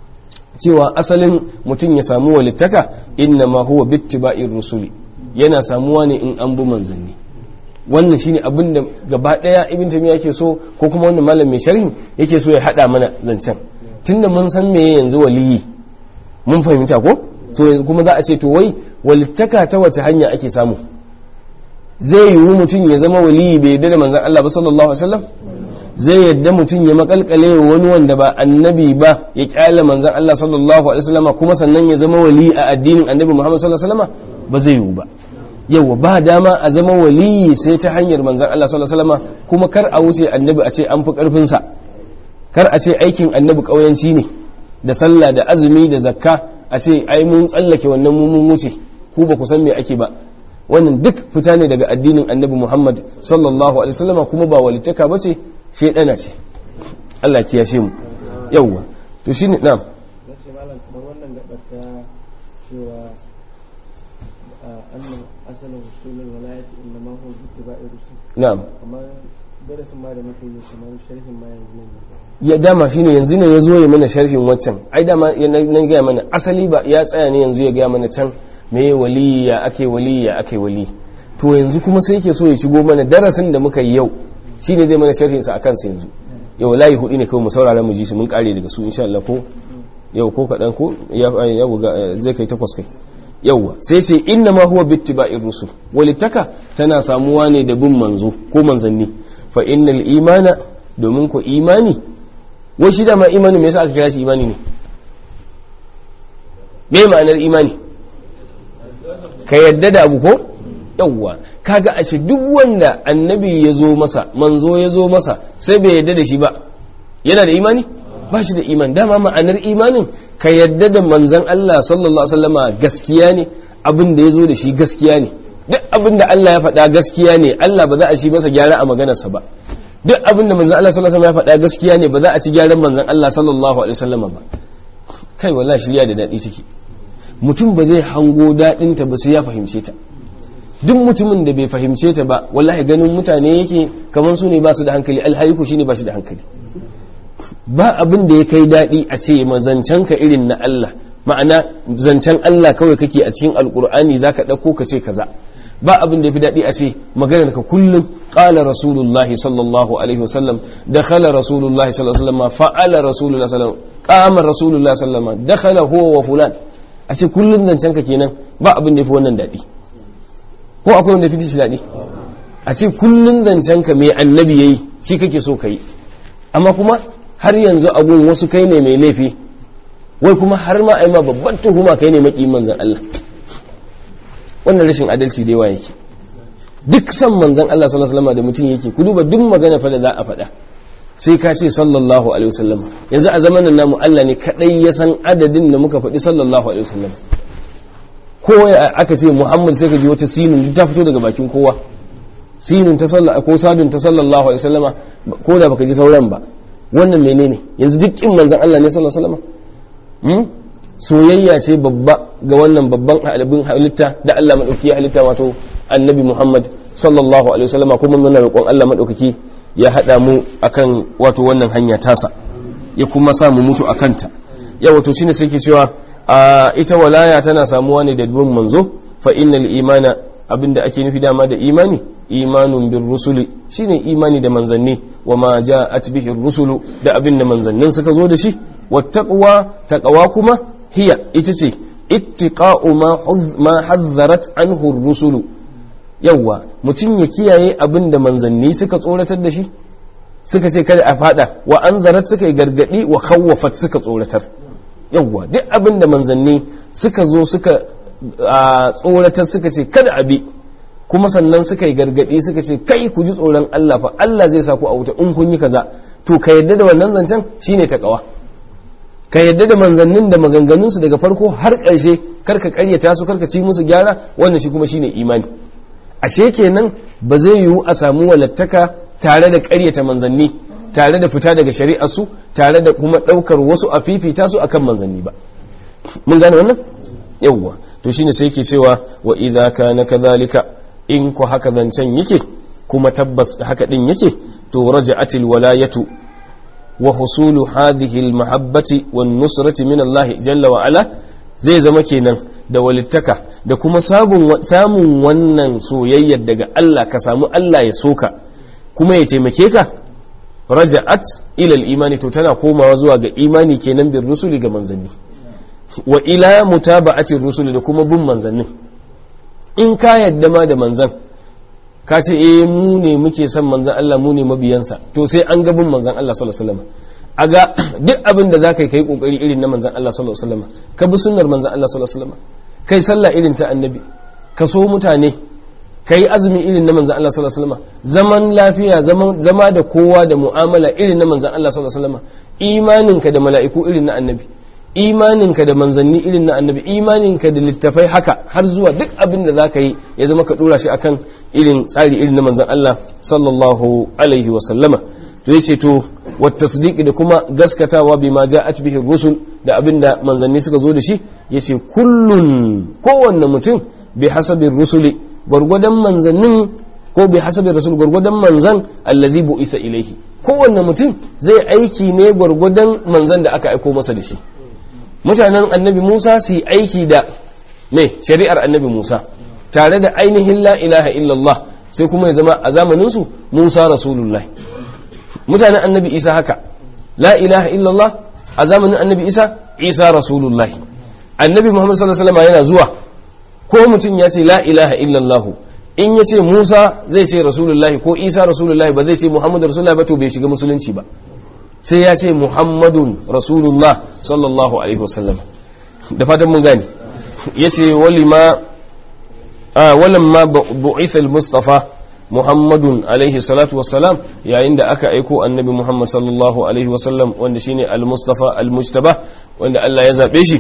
cewa asalin mutum ya samu walittaka inna ma huwa bittiba'ir rusuli yana samuwa ne in an bi manzanni wannan shine abin da gaba daya ibn jami'a yake so ko kuma wannan malam mai sharhi yake so ya hada mana zancen tunda mun san meye yanzu waliyi mun fahimta ko to yanzu kuma za a ce to wai walittaka ta wace hanya ake samu zai yiwu mutum ya zama waliyi bai yadda da manzan Allah ba sallallahu alaihi wasallam zai yadda mutum ya makalkale wani wanda ba annabi ba ya kyale manzan Allah sallallahu alaihi wasallam kuma sannan ya zama wali a addinin annabi Muhammad sallallahu alaihi wasallam ba zai yiwu ba yawa ba dama a zama waliyi sai ta hanyar manzan Allah sallallahu alaihi wasallam kuma kar a wuce annabi a ce an fi karfin sa kar a ce aikin annabi kauyanci ne da sallah da azumi da zakka a ce ai mun tsallake wannan mu mun wuce ku ba ku san me ake ba wannan duk fita ne daga addinin annabi Muhammad sallallahu alaihi wasallam kuma ba walittaka bace shedana ce Allah ya kiyashe mu yawwa to shine na'am nace malam kamar wannan gabar ta cewa أن أصل وصول الولاية إنما هو باتباع الرسل na'am kamar darasin ma da muke yi kamar sharhin ma yanzu ne ya dama shine yanzu ne ya zo ya mana sharhin waccan ai dama ya na na gaya mana asali ba ya tsaya ne yanzu ya gaya mana can me wali ya ake wali ya ake wali to yanzu kuma sai yake so ya shigo mana darasin da muka yi yau shine zai mana sharhin sa akan sa yanzu yau layi hudu ne kawai mu saurara mu ji su mun kare daga su insha Allah ko yau ko kadan ko ya ya buga zai kai takwas kai yauwa sai ce inna ma huwa bittiba'ir rusul walittaka tana samuwa ne da bin manzo ko manzanni fa innal imana domin ko imani wai shi dama imani me yasa aka kira shi imani ne me ma'anar imani ka yadda da abu ko yauwa kaga ashe duk wanda annabi ya zo masa manzo ya zo masa sai bai yadda da shi ba yana da imani ba shi da imani dama ma'anar imanin ka yadda da manzan Allah sallallahu alaihi wasallama gaskiya ne abin da ya zo da shi gaskiya ne duk abin da Allah ya faɗa gaskiya ne Allah ba za a shi masa gyara a maganarsa ba duk abin da manzan Allah sallallahu alaihi wasallam ya faɗa gaskiya ne ba za a ci gyaran manzan Allah sallallahu alaihi wasallama ba kai wallahi shirya da daɗi take mutum ba zai hango daɗinta ba sai ya fahimce ta duk mutumin da bai fahimce ta ba wallahi ganin mutane yake kamar su ne ba su da hankali alhaiku shine ba shi da hankali ba abin da ya kai daɗi a ce mazancen ka irin na Allah ma'ana zancen Allah kawai kake a cikin alkur'ani za ka ɗauko ka ce kaza ba abin da ya fi daɗi a ce maganar ka kullum ƙala rasulullahi sallallahu alaihi wasallam dakhala rasulullahi sallallahu alaihi wasallam fa'ala rasulullahi sallallahu qama rasulullahi sallallahu alaihi wasallam dakhala huwa wa fulan a ce kullum zancen ka kenan ba abin da ya fi wannan daɗi ko akwai wanda ya fi shi daɗi a ce kullum zancen ka mai annabi yayi shi kake so ka yi amma kuma har yanzu abun wasu kai ne mai laifi wai kuma har ma ai ma babban tuhuma kai ne maki manzan Allah wannan rashin adalci da yawa yake duk san manzan Allah sallallahu alaihi wasallam da mutum yake ku duba duk magana fa da za a faɗa sai ka ce sallallahu alaihi wasallam yanzu a zamanin namu Allah ne kadai ya san adadin da muka faɗi sallallahu alaihi wasallam ko aka ce Muhammad sai ka ji wata sinin ta fito daga bakin kowa sinin ta sallah ko sadun ta sallallahu alaihi wasallama ko da baka ji sauran ba wannan menene yanzu duk kin manzon Allah ne sallallahu alaihi wasallam soyayya ce babba ga wannan babban halibin halitta da Allah madauki ya halitta wato annabi Muhammad sallallahu alaihi wasallama kuma muna roƙon Allah madaukaki ya hada mu akan wato wannan hanya tasa ya kuma sa mu mutu akan ta ya wato shine sai ke cewa ita walaya tana samuwa ne da bin manzo fa innal imana abinda ake nufi dama da imani imanun bin rusuli shine imani da manzanni wa ma ja'at bihi rusulu da abinda manzannin suka zo da shi wattaqwa taqwa kuma hiya ita ce ittiqa'u ma ma hazzarat anhu rusulu yawa mutum ya kiyaye abinda manzanni suka tsoratar da shi suka ce kada a fada wa anzarat suka yi gargadi wa khawwafat suka tsoratar yawa duk abinda manzanni suka zo suka tsoratar suka ce kada a bi kuma sannan suka yi gargadi suka ce kai ku ji tsoron Allah fa Allah zai sa ku a wuta in kun yi kaza to ka yadda da wannan zancen shine takawa ka yadda da manzannin da maganganun su daga farko har ƙarshe karka ƙaryata su karka ci musu gyara wannan shi kuma shine imani ashe kenan ba zai yiwu a samu walattaka tare da ƙaryata manzanni tare da fita daga shari'ar su tare da kuma ɗaukar wasu a fifita su akan manzanni ba mun gane wannan yawwa to shine sai yake cewa wa idza kana kadhalika in ku haka zancen yake kuma tabbas haka din yake to raja'atil walayatu wa husulu hadhihi al mahabbati wan nusrati min Allah jalla wa ala zai zama kenan da walittaka da kuma samun samun wannan soyayyar daga Allah ka samu Allah ya soka kuma ya taimake ka raja'at ila al imani to tana komawa zuwa ga imani kenan bin rusuli ga manzanni wa ila mutaba'atir rusuli da kuma bin manzannin in ka yadda ma da manzan ka ce eh mu ne muke son manzan Allah mu ne mabiyansa to sai an ga bin manzan Allah sallallahu alaihi wasallam a ga duk abin da zaka yi kai kokari irin na manzan Allah sallallahu alaihi wasallam ka bi sunnar manzan Allah sallallahu alaihi wasallam kai sallah irin ta annabi ka so mutane kai azumi irin na manzan Allah sallallahu alaihi wasallam zaman lafiya zama da kowa da mu'amala irin na manzan Allah sallallahu alaihi wasallam imaninka da mala'iku irin na annabi imaninka da manzanni irin na annabi imaninka da littafai haka har zuwa duk abin da za ka yi ya zama ka dora shi akan irin tsari irin na manzan Allah sallallahu alaihi wa sallama to yace to wa tasdiqi da kuma gaskatawa bima ja'at bihi rusul da abin da manzanni suka zo da shi yace kullun kowanne mutum bi hasabin rusuli gwargwadon manzannin ko bi hasabin rasul gwargwadon manzan allazi bu'itha ilaihi kowanne mutum zai aiki ne gwargwadon manzan da aka aiko masa da shi mutanen annabi Musa su yi aiki da me shari'ar annabi Musa tare da ainihin la ilaha illallah sai kuma ya zama a zamaninsu Musa rasulullah mutanen annabi Isa haka la ilaha illallah a zamanin annabi Isa Isa rasulullah annabi Muhammad sallallahu alaihi wasallam yana zuwa ko mutum ya ce la ilaha illallah in ya ce Musa zai ce rasulullah ko Isa rasulullah ba zai ce Muhammad rasulullah ba to bai shiga musulunci ba sai ya ce Muhammadun rasulullah sallallahu alaihi wasallam da fatan mun gane yace walima walamma bu'itha al-mustafa muhammadun alaihi salatu wassalam yayin da aka aiko annabi muhammad sallallahu alaihi wasallam wanda shine al-mustafa al-mujtaba wanda Allah ya zabe shi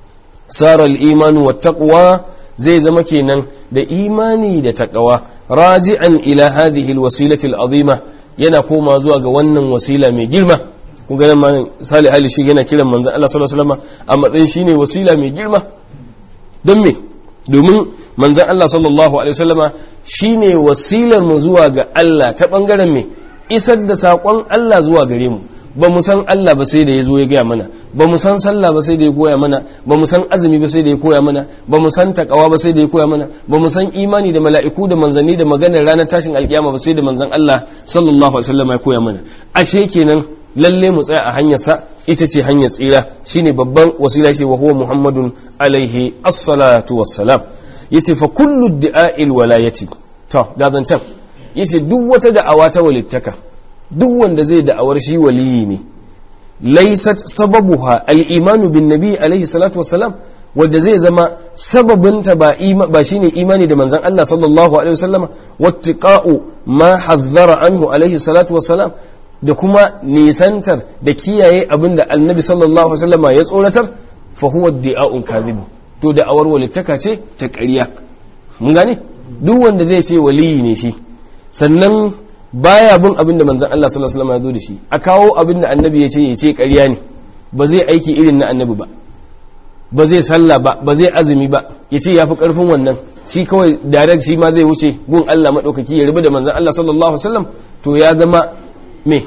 sara al-imanu wat taqwa zai zama kenan da imani da taqwa raji'an ila hadhihi al-wasilati al-azima yana koma zuwa ga wannan wasila mai girma kun ga nan salih ali shi yana kiran manzon Allah sallallahu alaihi wasallam a matsayin shine wasila mai girma don me domin manzan Allah sallallahu Alaihi wasallama shi ne wasilar mu zuwa ga Allah ta ɓangaren me isar da saƙon Allah zuwa gare mu ba mu san Allah ba sai da ya zo ya gaya mana ba mu san sallah ba sai da ya koya mana ba mu san azumi ba sai da ya koya mana ba mu san takawa ba sai da ya koya mana ba mu san imani da mala'iku da manzanni da maganar ranar tashin alkiyama ba sai da manzan Allah sallallahu alaihi wasallama ya koya mana ashe kenan lalle mu tsaya a hanyarsa ita ce hanyar tsira shine babban wasila ce wa huwa muhammadun alaihi assalatu wassalam yace fa kullu da'a'il walayati to ga zancan yace duk wata da'awa ta walittaka duk wanda zai da'awar shi waliyi ne laysat sababuha al-imanu bin nabi alaihi salatu wassalam wanda zai zama sababinta ba ba shine imani da manzon Allah sallallahu alaihi wasallama wattiqa'u ma hazzara anhu alaihi salatu wassalam da kuma nisantar da kiyaye abinda annabi sallallahu alaihi wasallama ya tsoratar fa huwa di'a'un kadhibu to da awar walittaka ce ta ƙarya mun gane duk wanda zai ce waliyi ne shi sannan baya bin abin da manzon Allah sallallahu alaihi wasallam ya zo da shi a kawo abin da annabi ya ce ya ce ƙarya ne ba zai aiki irin na annabi ba ba zai sallah ba ba zai azumi ba ya ce ya fi ƙarfin wannan shi kawai direct shi ma zai wuce gun Allah maɗaukaki ya rubu da manzon Allah sallallahu alaihi wasallam to ya zama me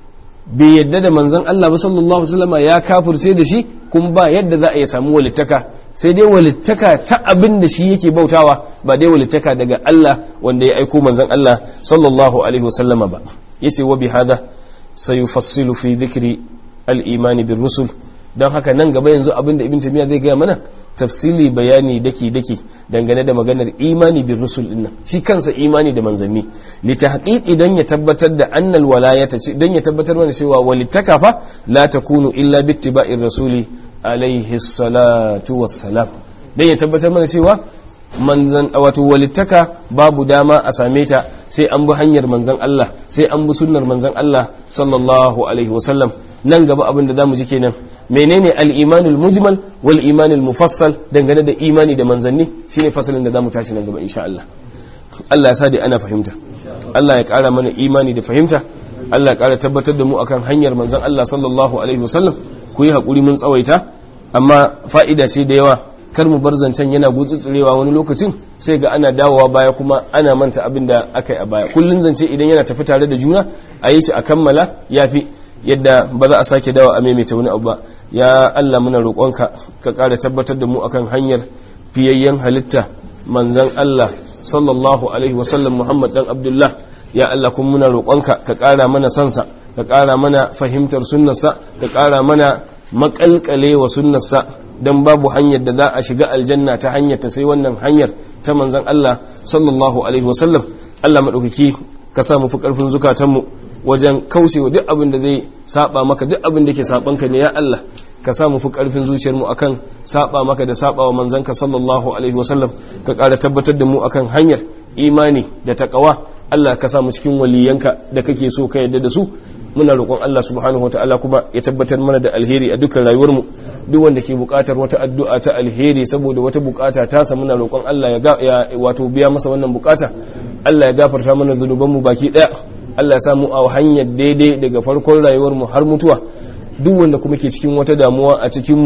bai yadda da manzon Allah ba sallallahu alaihi wasallam ya kafirce da shi kuma ba yadda za a iya samu walittaka sai dai walittaka ta abin da shi yake bautawa ba dai walittaka daga Allah wanda ya aiko manzon Allah sallallahu alaihi wasallama ba yace wa bihadha sayufassilu fi dhikri al-iman bir rusul don haka nan gaba yanzu abin da ibn tamiya zai gaya mana tafsili bayani daki daki dangane da maganar imani bin rusul din nan shi kansa imani da manzanni li tahqiqi dan ya tabbatar da annal walayata dan ya tabbatar mana cewa walittaka fa la takunu illa bittiba'ir rasuli alaihi salatu wassalam dan ya tabbatar mana cewa manzan wato walittaka babu dama a same ta sai an bi hanyar manzan Allah sai an bi sunnar manzan Allah sallallahu alaihi wasallam nan gaba abin da zamu ji kenan menene al-imanul mujmal wal imanul mufassal dangane da imani da manzanni shine fasalin da zamu tashi nan gaba insha Allah Allah ya sa da ana fahimta Allah ya kara mana imani da fahimta Allah ya kara tabbatar da mu akan hanyar manzan Allah sallallahu alaihi wasallam ku yi hakuri mun tsawaita amma fa'ida ce da yawa kar mu bar zancen yana gutsutsurewa wani lokacin sai ga ana dawowa baya kuma ana manta abin da aka yi a baya kullun zance idan yana tafi tare da juna a yi shi a kammala yafi yadda ba za a sake dawa a maimaita wani abu ba ya Allah muna roƙonka ka ƙara tabbatar da mu akan hanyar fiyayyen halitta manzan Allah sallallahu alaihi wasallam Muhammad dan Abdullah ya Allah kuma muna roƙonka ka ƙara mana sansa ka ƙara mana fahimtar sunnarsa ka ƙara mana maƙalƙale wa sunnarsa dan babu hanyar da za a shiga aljanna ta hanyar ta sai wannan hanyar ta manzan Allah sallallahu alaihi wasallam Allah maɗaukaki ka sa mu fi ƙarfin zukatanmu wajen kaucewa duk abin da zai saba maka duk abin da ke sabanka ne ya Allah ka samu fi karfin zuciyarmu akan saba maka da saba wa manzanka sallallahu alaihi wasallam ka ƙara tabbatar da mu akan hanyar imani da taqwa Allah ka samu cikin waliyanka da kake so ka yadda da su muna roƙon Allah subhanahu wataala kuma ya tabbatar mana da alheri a dukkan rayuwarmu duk wanda ke buƙatar wata addu'a ta alheri saboda wata buƙata ta sa muna roƙon Allah ya wato biya masa wannan buƙata Allah ya gafarta mana zunubanmu baki ɗaya Allah ya samu a hanyar daidai daga farkon rayuwarmu har mutuwa duk wanda kuma ke cikin wata damuwa a cikinmu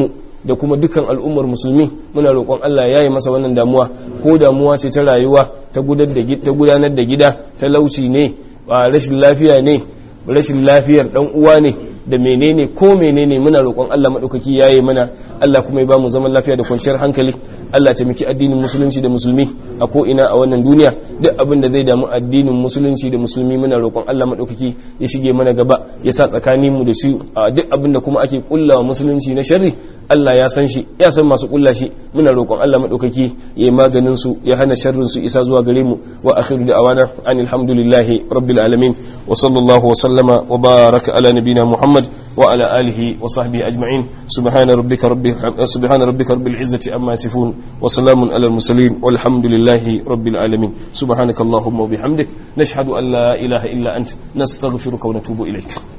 da kuma dukkan al'ummar musulmi muna roƙon Allah ya yi masa wannan damuwa ko damuwa ce ta rayuwa ta gudanar da gida talauci ne rashin lafiya ne rashin lafiyar dan uwa ne da menene ko menene muna roƙon Allah maɗaukaki yayi mana Allah kuma ya bamu zaman lafiya da kwanciyar hankali Allah ta miki addinin musulunci da musulmi a ko ina a wannan duniya duk abin da zai damu addinin musulunci da musulmi muna roƙon Allah maɗaukaki ya shige mana gaba ya sa tsakanin mu da su a duk abin da kuma ake kullawa musulunci na sharri Allah ya san shi ya san masu kulla shi muna roƙon Allah maɗaukaki ya yi maganin su ya hana sharrin su isa zuwa gare mu wa akhiru da'awana anil hamdulillahi rabbil alamin wa sallallahu wa sallama wa baraka ala nabina Muhammad wa ala alihi wa sahbihi ajma'in subhana rabbika rabbi subhana rabbika rabbil izzati amma yasifun wa salamun ala al mursalin walhamdulillahi rabbil alamin subhanakallahumma wa bihamdik nashhadu an la ilaha illa ant nastaghfiruka wa natubu ilayk